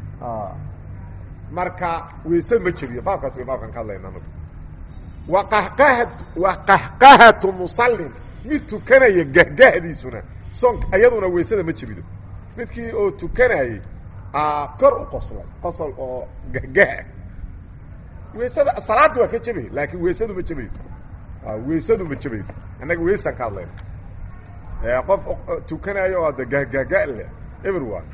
marka weyse ma jebiyo baabkaas way baabkan ka hadlayna anagu wa qahqaha wa qahqahatu musallin mid tukanaya gahgahdiisuna soonka iyaduna weysada ma jebido midkii oo tukanayay kor u qoslay qosol oo gahgaha weysada salaadda waa ka jebay laakiin weysadu ma jebaydo weysadu ma jebaydo annaga weysaan ka hadlayna qof tukanayo oo de gahgahga leh everyone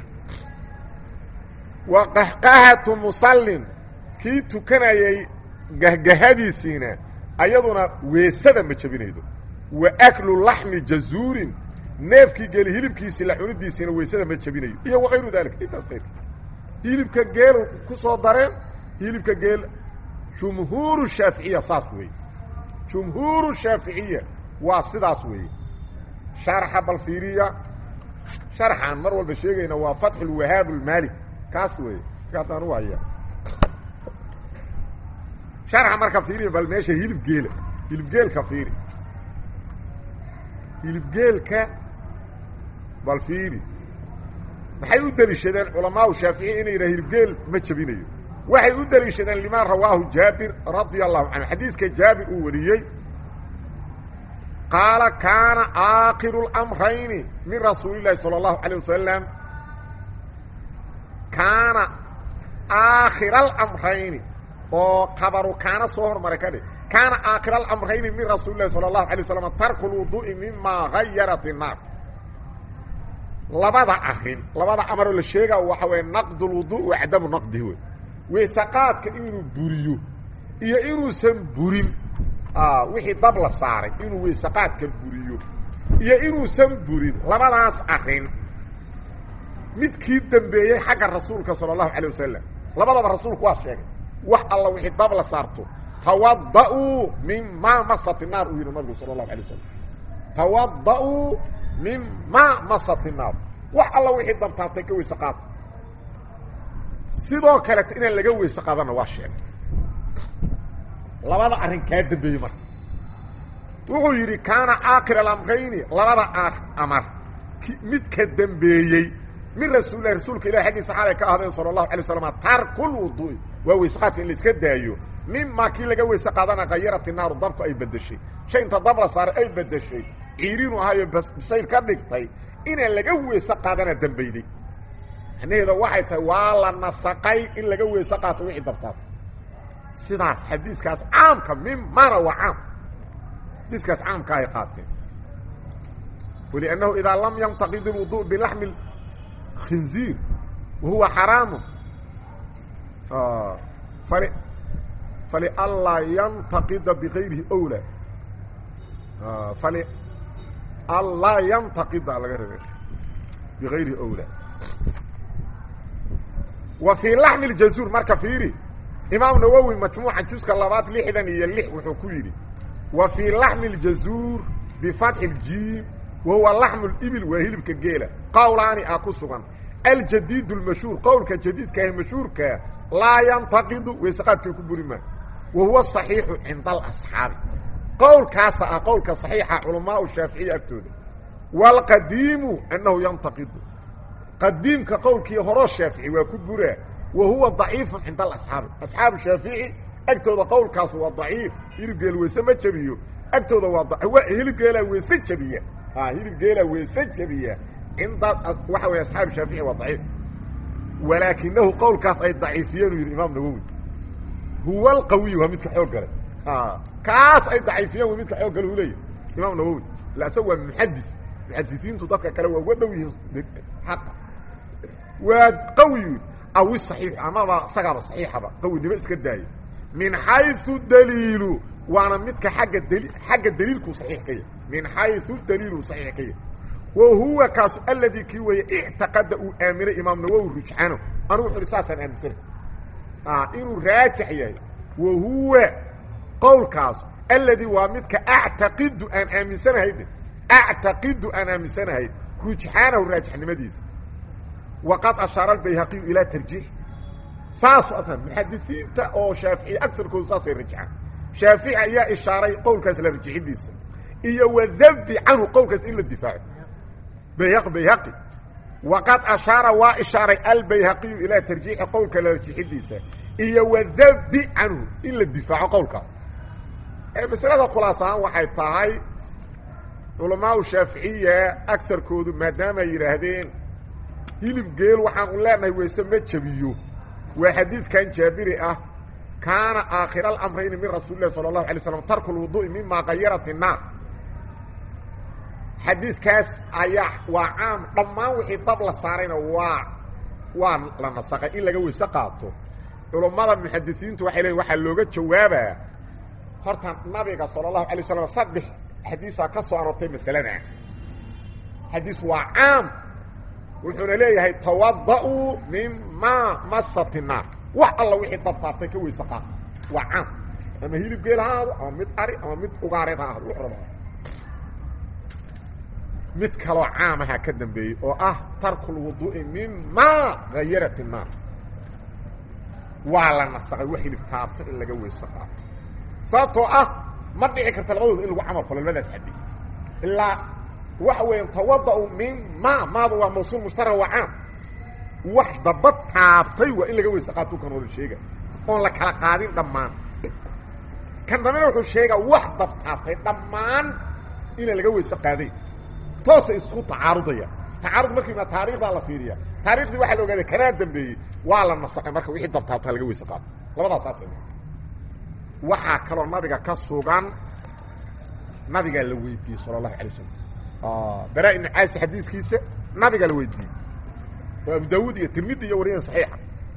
wa qahqahatu musallin kii tukanayay gahgahadiisiina ayaduna weesada ma jebinaydo wa aklu laxmi jazuurin neefkii geeli hilibkiisii la cunidiisiina weysada ma jebinayo iyo wakayru daalika intaas kayrka hilibka geelu ku soo dareen hilibka geel jumhuuru shaaficiya saas weeye jumhuuru shaaficiya waa sidaas weeye sharxa bal fiiriya sharxaan mar walba sheegayna waa fatxu lwahaab lmaalik kaas weeye kaadaan u haya sharxa marka fiiriya bal meesha hilib geela hilib geelka fiiri hilib geelka bal fiiri maxay u deliishadeen culamaau shaaficiya inay yidhaha hilibgeel ma jebinayo waxay u deliishadeen limaa rawaahu jaabir radia allahu canhu xadiiska jaabir uu wariyey qaala kaana aakiru اlamrayni min rasuuli llahi salى اllahu alيه wasalam kaana aakhira alamrayni oo kabaru kaana soo hormaray ka dhig kaana aakhira alamrayni min rasuuli lahi salى اlahu alيه wasalam tarku lwuduءi mima gayarat الnaar labada arin labada amaroo la sheega waxa weeye naqd lwudu wa cadamu naqdihi wey weysaqaadka inuu buriyo iyo inuusan burin wixii dab la saaray inuu weysaqaadka buriyo iyo inuusan burin labadaas arin midkii dambeeyey xagga rasuulka salى اlahu alيه wasalam labadaba rasuulku waa sheegay wax alla wixii dab la saarto tawada-uu mima masat الnaar uu yihi nabigu salى اlahu alيه wasalam tawada-uu mima masat الnaar wax alla wixii dabtaabtay ka weyse qaada sidoo kaleta inaan laga weyse qaadana waa sheegay labada arrin kaa dambeeyey marka wuxuu yidhi kaana caakir alamrayni labada amar midka dambeeyey min rasuulilah rasuulka ilah xaggiisa xaalay ka ahdeen sala allahu alay waslam tarkulwuduui waa weyseqaadka in la iska daayo mimaa kii laga weyse qaadana kayarati naaru dabku ay bedeshay shay inta dab la saaray ay bedeshay ciiriinu ahaayo bisayl ka dhigtay inaan laga weyse qaadana dambeyday macnaheeda waxay tahay waa la nasaqay in laga weyse qaato wixii dabtaata sidaas xadiiskaas caamka mimana waa caam xadiiskaas caamka ay qaateen waliannahu idaa lam yantaqid اlwudu bilaxmi khinziir wahuwa xaraamu fali falianlaa yantaqida bigayrihi owla fali anlaa yantaqida laga raba bigayrihi owla wa fii laxmi ljazuur marka fiiri imaam nawowi majmuuca juska labaad lixdan iyo lix wuxuu ku yidhi wa fii laxmi ljazuur bifatxi ljiim wa huwa laxmu libil waa hilibka geela qowlaani ah ku sugan aljadiid lmashhuur qowlka jadiidka ah mashhuurkaa laa yantaqidu weysaqaadkay ku buri maa wa huwa صaxiixu cinda alasxaabi qowlkaasa ah qowlka صaxiixa culamaau shaaficiya agtooda wاlqadiimu annahu yantaqidu qadiimka qowlkii horoo shaafici waa ku buraa wa huwa ضaciifu cinda alasxaabi asxaabu shaafici agtooda qowlkaasu waa daciif hilibgeel weyse ma jabiyo agtooda waa hilibgeelaa weese jabiya hilibgeelaa weese jabiya cinda waxa wey asxaabu shaafici waa daciif walaakinahu qowlkaas ay daciifiyeen u yidhi imaam nawowi huwa alqawiy waa midka xoog galay kaas ay daciifiyeen waa midka xoog galay u leeyahy imaam nawowi la isaga waa muxadis muxadisiintu dadka kale waa uga dhow yihiin xaqa waa qawiyu aw saxiix amaba isagaaba saxiixaba qawinimo iska daaya min xayثu daliilu waana midka agga dli xagga daliilkuu saxiix ka yahy min xayثu daliilu saxiix ka yahy wa huwa kaasu aladi kii weeye ictaqada uu aaminay imaam nawowi rujxano anugu wuxu uhi saasaan aaminsanay inuu raajix yahay wa huwa qowlkaas aladi waa midka actaqidu aan aaminsanahay actaqidu aan aaminsanahay rujxaanahu raajixnimadiisa waqad ashaara albayhaqiyu ilaa tarjiix saasu aslan muxadisiinta oo shaaficiya agarkoodu saasay rajxaan shaafici ayaa ishaaray qowlkaas la rajixidiisa iyo wadabbi canhu qowlkaas in la difaaco bayhaq bayhaqi waqad ashaara waa ishaaray albayhaqiyu ilaa tarjiixi qowlka la rajixidiisa iyo wadabbi canhu in la difaaco qowlkaas ee masalada khulaas ahaan waxay tahay culamaau shaaficiya agarkoodu maadaama ay yidhaahdeen hilib geel waxaan u leenahay weyse ma jabiyo waa xadiidkan jaabiri ah kaana aakhira alamrayni min rasuuli lahi sala allahu alay slam tarku lwudu'i mima kayarat innaar xadiidkaas ayaa waa caam dhammaan wixii dab la saarayna waa waa la nasaqay in laga weyse qaato culummada muxadisiintu waxay leeyiin waxaa looga jawaabaa horta nabiga sala allahu alay waslam saddex xadiisaa ka soo aroortay masalada xadiis waa caam wuxuuna leeyahay tawada'uu mimaa masat innaar wax alla wixii dabtaabtay ka weyse qaata waa caam ama hilib geel ha ahaado ama mid ari ama mid ugaareed ha ahado wuxuu raba mid kaloo caamaha ka dambeeyey oo ah tarku lwuduu'i mimaa hayarat innaar waa la nasaqay wax hilib taabto in laga weyse qaato sababtoo ah ma dhici karta labadooda in lagu camal falo labadaas xadiis ilaa waxa weeyaan tawada'u min ma maada waa mawsuul mushtara waa caam wax daba taabtay waa in laga weyse qaato kan hore sheega oon la kala qaadin dhammaan kan dambena wuxuu sheegaa wax dab taabtay dhammaan inaan laga weyse qaadayn toosay isku tacaarudaya tacaarud markii ma taarikhdaa la fiiriya taarikhdii waxaa la ogaaday kanaa dambeeyey waa la nasaqay marka wixii dab taabtaa laga weyse qaato labadaas saas waxaa kaloo nabiga ka sugan nabigaa la weydiiyey sala allahu alay wasalam bara ibnu caasi xadiiskiisa nabigaa la weydiiyey oo abu daawuud iyo tirmidi iyo wariyan saxiixa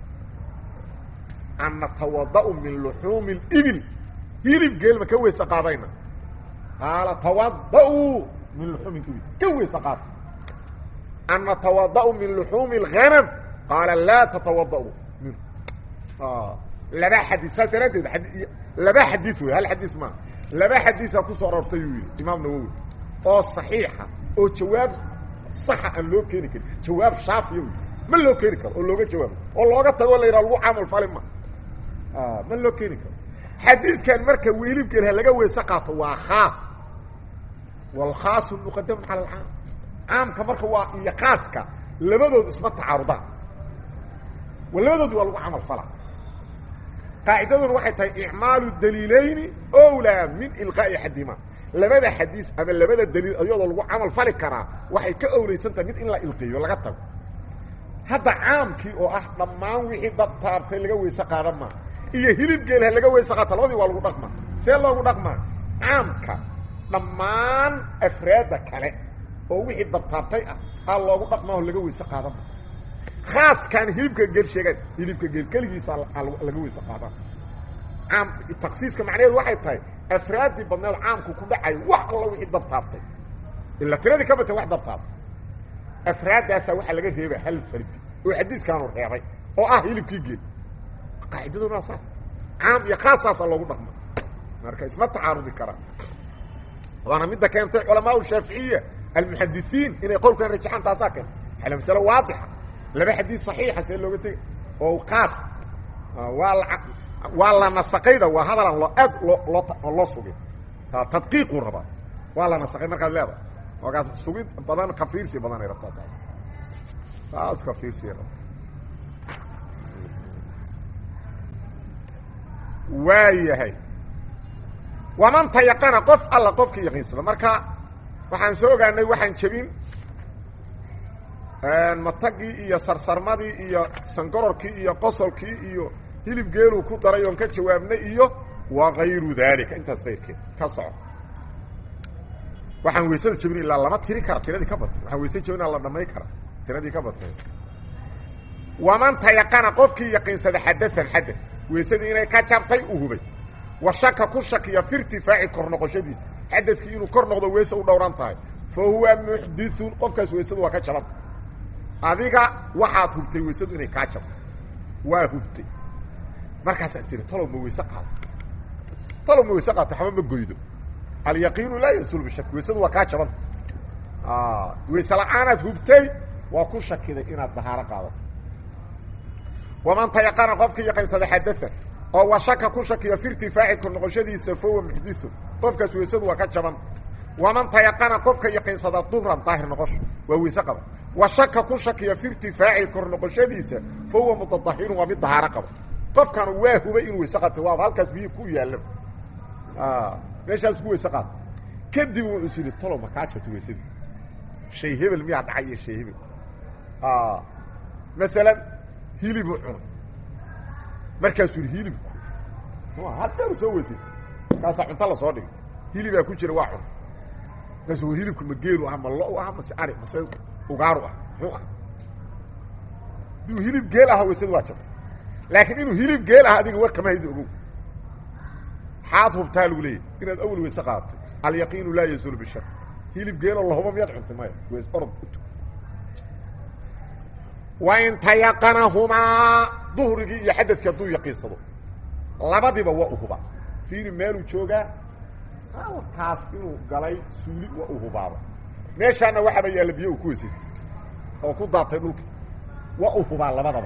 an natawada'u min luxuumi اlibil hilib geelma ka weyse qaadayna qaala tawada'uu min luxuumi ibil ka weyse qaata an natawada'u min luxuumi اlghanam qaala laa tatawada'u min laba xadiis saas daraaddeed laba xadiis wey hal xadiis maa laba xadiisa kusoo aroortay yuu yidhi imaam nawowi oo saxiixa oo jawaab saxa aan loo keeni karin jawaab shaafiya wy ma loo keeni karo oo looga jawaabo oo looga tago la yidhaha lagu camal fali ma ma loo keeni karo xadiidkan marka wiilibgeel ha laga weyse qaato waa khaas waalkhaasu muqadamun cala alcaam caamka marka waa iyo khaaska labadood isma tacaarudaan labadood waa lagu camal fala qaacidaduna waxay tahay icmaalu daliilayni owlaa min ilqaa'i axadihima labada xadiis ama labada daliil iyadoo lagu camal fali karaa waxay ka owlaysan tahay mid in la ilqiyo laga tago hadda caamkii oo ah dhammaan wixii dab taabtay laga weyse qaadan maa iyo hilib geel ha laga weyse qaata labadii waa lagu dhaqmaa see loogu dhaqmaa caamka dhammaan afraadda kale oo wixii dab taabtay ah aa loogu dhaqmaa oo laga weyse qaadan maa khaaskaan hilibka geel sheegaan hilibka geel keligiisa laga weyse qaadaan caam taksiiska macnaheedu waxay tahay afraaddii badneed caamku ku dhacay wax alla wixii dab taabtay ila tiradii ka batay wax dab taabtay afraaddaasaa waxaa laga reeba hal fardi oo xadiiskaanu reebay oo ah hilibkii geel qaacidaduna saas caam iyo khaasaasa loogu dhaqma marka isma tacaarudi karaan waana midda keentay culamaa shaaficiya almuxadisiin inay qowlkan rajaxaan taasaa keentay ala masalo waadixa laba xadiis saxiixa see looga tegay oo kaas waa la waa la nasaqayda waa hadalan loo aad loo loo loo sugin tadqiiquu rabaa waa la nasaqay markaad leedahay oogaas sugid badan ka fiirsi badan ay rabtaa taas saas ka fiirsi rabta waa yahay waman tayaqana qof alla qofkii yaqiinsada marka waxaan soo ogaanay waxaan jebin matagii iyo sarsarmadii iyo sangororkii iyo qosolkii iyo hilib geeluu ku daray oon ka jawaabnay iyo wa kayru daalika intaas kayrkeed ka soco waxaan weysada jebin ilaa lama tiri kara tiradii ka batay waxaan weyse jebin la dhamay kara tiradii ka batay waman tayaqana qofkii yaqiinsada xadaan xadad weysadii inay ka jabtay u hubay wa shaka ku shakiya fi irtifaaci kor noqoshadiisa xadadkii inuu kor noqdo weyse u dhowran tahay fa huwa muxdithun qofkaas weysadu waa ka jabanta adiga waxaad hubtay weysadu inay kaa jabto waa hubtay markaasaas tiri talow ma weyse qaado talow ma weyse qaato waxba ma goydo alyaqiinu laa yazul bishak weysadu waa kaa jabanta weyse la-aanaad hubtay waa ku shakiday inaad dahaaro qaadato waman tayaqana qofkii yaqiinsada xadaa oo wa shaka ku shakiya fi irtifaaci kor noqoshadiisa fahuwa muxdithun qofkaas weysadu waa ka jabanta waman tayaqana qofka yaqiinsada duhran daahir noqosho waa weyse qaba wa shaka ku shakiya fi irtifaaci kor noqoshadiisa fa huwa mutadahirun waa mid dahaaro qaba qofkan waa hubay inuu weyse qato waaba halkaas biyi ku yaalla meeshaas ku weyse qaato kadib wuxuu is yidhi tolo ma kaa jabto weysadii shay hebel miyaa dhacay iyo shay hebel maalan hilibuu cunay markaasuu yidhi hilibku halkaanu soo weysaysa markaasaa cunto lasoo dhigay hilibaa ku jira waa cunay markaasu war hilibku ma geelu ah ma lo ah mase ari mase ugaaru ah muxuu ah haduu hilib geel aha weysadu waa jabay laakiin inuu hilib geel ah adiga war kama haydi ogow xaad hubtaa lagu leeyahy inaad awel weyse qaadatay alyaqiinu laa yazuulu bishak hilib geeloo lahuba miyaad cuntay maya weys orod ut wain tayaqanahumaa duhrigii iyo xadadkii hadduu yaqiinsado labadiba waa u hubaa fiiri meeluu joogaa halkaas inuu galay suuli waa u hubaaba meeshaana waxaaba yaalla biyo uu ku weysaystay oo ku daatay dhulka waa u hubaa labadaba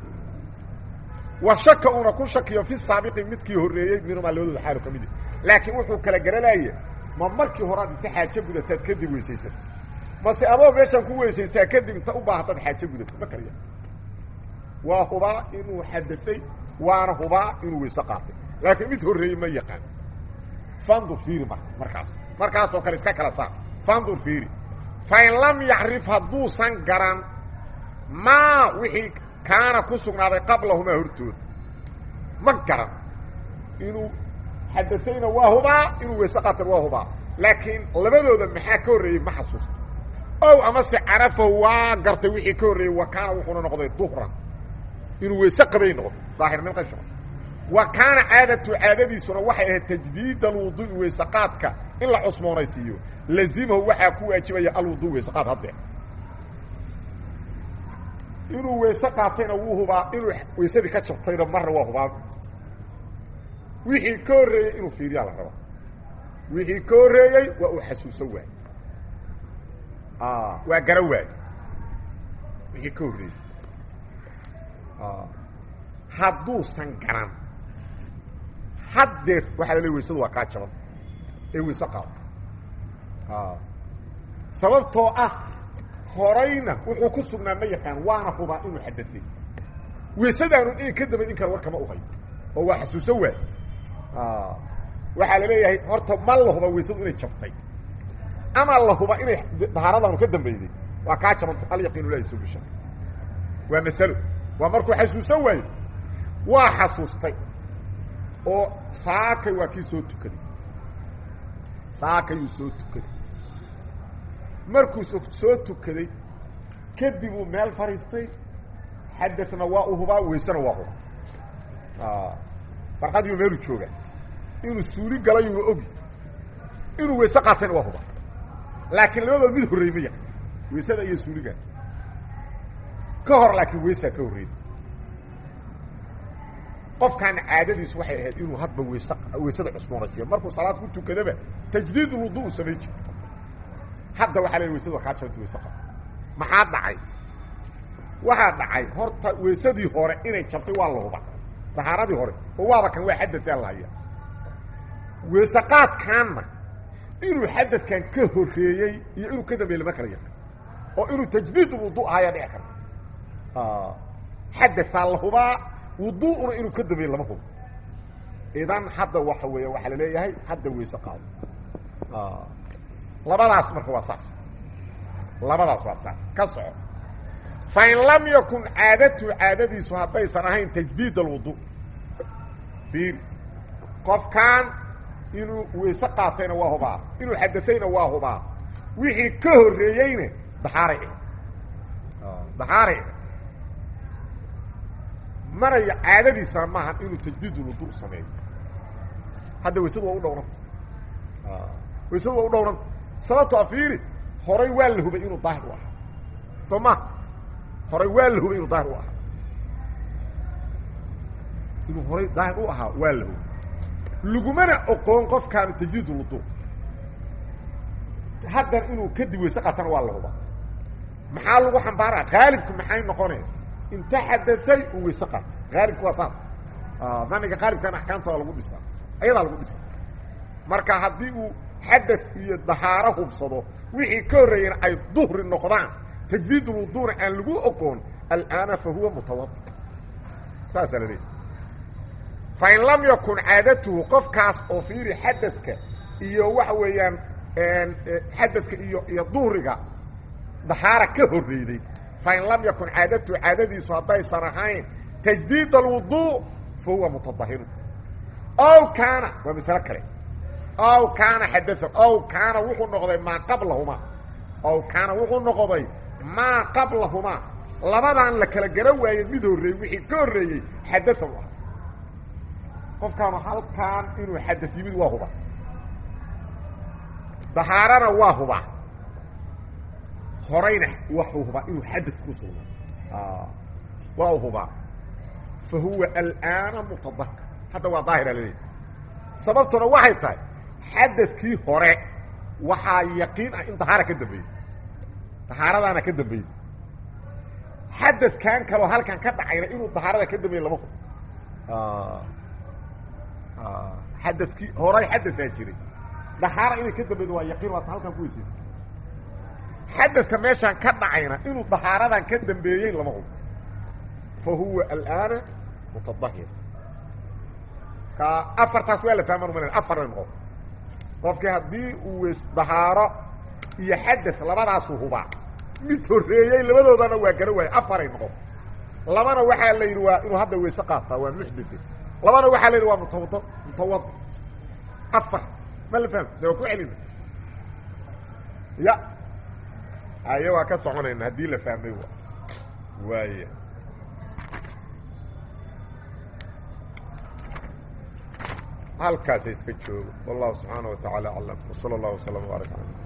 wa shaka uuna ku shakiyo fi saabiqi midkii horreeyey minumaa labadooda xaalu ka mid laakiin wuxuu kala garanaya ma markii horead inta xaajo gudataad kadib weysaysata mase adoo meeshaan ku weysaystaa kadib inta u baahataad xaajo gudato ma kaliya waa hubaa inuu xadafay waana hubaa inuu weyse qaatay laakiin mid horreeyey ma yaqaan fandur fiiri marka markaas markaasoo kale iska kala saar fandur fiiri fain lam yacrif hadduusan garan maa wixii kaana ku sugnaaday qablahumaa hortooda ma garan inuu xadafayna waa hubaa inuu weyse qaatan waa hubaa laakiin labadooda maxaa ka horreeyey ma xasuusto ow amase carafahu waa gartay wixii ka horreeyey wa kaana wuxuuna noqday duhran inuu weyse qabay noqdo daahir min qashra wa kaana caadatu caadadiisuna waxay ahayd tajdiid alwuduu'i weyse qaadka in la cusmoonaysiiyo lazimahu waxaa ku waajibaya alwudu weyse qaad haddee inuu weyse qaatayna wuu hubaa inuu weysadii ka jabtayna marna waa hubaa wixii ka horreeyey inuu fiiriyaa la rabaa wixii ka horreeyey waa uu xasuusan waay waa gara waay wixii ka horreeyey hadduusan garan haddeer waxaa la leey weysadu waa kaa jaban ee weyse qaado sababtoo ah horayna wuxuu ku sugnaa ma yaqaan waana hubaa inuu xadafay weysadaanu in ka daba in kale war kama uhayo oo waa xasuusan waay waxaa la leeyahay horta ma la huba weysadu inay jabtay ama la huba inay dahaaradaanu ka dambeyday waa kaa jabanta alyaqiinu laa yasuul bishak waa masalo waa markuu xasuusan waayo waa xasuustay oo saakay waa kii soo tukaday saakayuu soo tukaday markuu soo tukaday kadib uu meel fadhiistay xadana waa u hubaa weysena waa hubaa barqadiiu meelu joogaa inuu suuli galayu waa ogi inuu weyse qaatayna waa hubaa laakiin labadood mid horreey ma yaqan weysada iyo suuliga ka hor laakiin weysaa ka horreeyay qofkaana caadadiisu waxay ahayd inuu hadba weys weysada cusboonaysiiyo markuu salaad ku tukadaba tajdiid wudu u samayn jiro hadda waxaa la weysada waa kaa jabanta weyse qab maxaa dhacay waxaa dhacay horta weysadii hore inay jabtay waa la huba dahaaradii hore oo waaba kan waa xadadaa lahaya weeseqaadkaanna inuu xadadkan ka horreeyey iyo inuu ka dambeeyey lama kala yaqan oo inuu tajdiid wudu ahayaa dhici karta xadadaa la hubaa wudu'una inuu ka dambeeyey lama hubo idan hadda waxa weeya waxaa la leeyahay hadda weyse qaado labadaas marka waa saas labadaas waa saas ka soco fain lam yakun caadatu caadadiisu haddaysan ahayn tajdiid alwudu fiir qofkan inuu weyse qaatayna waa hubaa inuu xadayna waa hubaa wixii ka horreeyeyna daxaaray ah daxaaray ah maraya caadadiisana maaha inuu tajdiid ulwudu sameeyo hadda weysadu waa u dhowranta weysadu waa u dhowranta sababtoo fiiri horay waa la hubay inuu daahir u ahaa soo ma horay waa la hubay inuu daahir u ahaa inuu horay daahir u ahaa waa la hubay lagumana oqoon qofkaanu tajdiid ulwudu haddan inuu kadib weyse qaatana waa la hubaa maxaa lagu xambaaraa qaalibku maxay noqonaya inta xadaay uu weyse qaatay qaalibku waa saas daniga qaalibkana axkaamta waa lagu dhisaa ayadaa lagu dhisa marka haddii uu xadad iyo dahaaro hubsado wixii ka horreeyeen ay duhri noqdaan tajdiid ulwuduuna aan lagu oqoon al'aana fa huwa mutawadi saasaa la leeyahy fain lam yakun caadatuhu qofkaas oo fiiri xadadka iyo waxa weeyaan xadadka iyo iyo duhriga dahaara ka horreyday fain lam yakun caadatuhu caadadiisu haddaysan ahayn tajdiid alwudu fa huwa mutadahiru ow kaana waa masalo kale ow kaana xadaa ow kaana wuxuu noqday maa qablahumaa ow kaana wuxuu noqday maa qablahumaa labadan la kala gara waayey mid horreeyey wixii ka horreeyey xadaa u ah qofkaanu halkaan inuu xadad yimid waa huba dahaarana waa hubaa horayna waxuu hubaa inuu xadad ku sugno waa u hubaa fa huwa al'aana mutadahir hadda waa daahira laleeyahy sababtuna waxay tahay xadadkii hore waxaa yaqiin ah in dahaara ka dambeeyey dahaaradaana ka dambeeyey xadadkan kaloo halkan ka dhacayna inuu dahaarada ka dambeeyey lama hubo xadadkii horay xadadaa jiray dahaara inay ka dambeydo waa yaqiin waata halkan ku weysaysta xadadka meeshaan ka dhacayna inuu dahaaradan ka dambeeyey lama hubo fa huwa al'aana mutadahir ka afartaas waa la fahmaan umalay afarna noqon qofkii haddii uu weys dahaaro iyo xadad labadaasu hubaa mid horreeyey labadoodana waa gara waaya afaray noqon labana waxaa la yidhi waa inuu hadda weyse qaataa waa muxdithe labana waxaa la yidhi waa mutawad mutawadi afar ma la fahmo se waa ku celina ya aye waa ka soconayna haddii la fahmay wa waaya halkaasa iska joogo wallahu subxaana wa taعala aclam wslى اllah وsلم وbaarak alى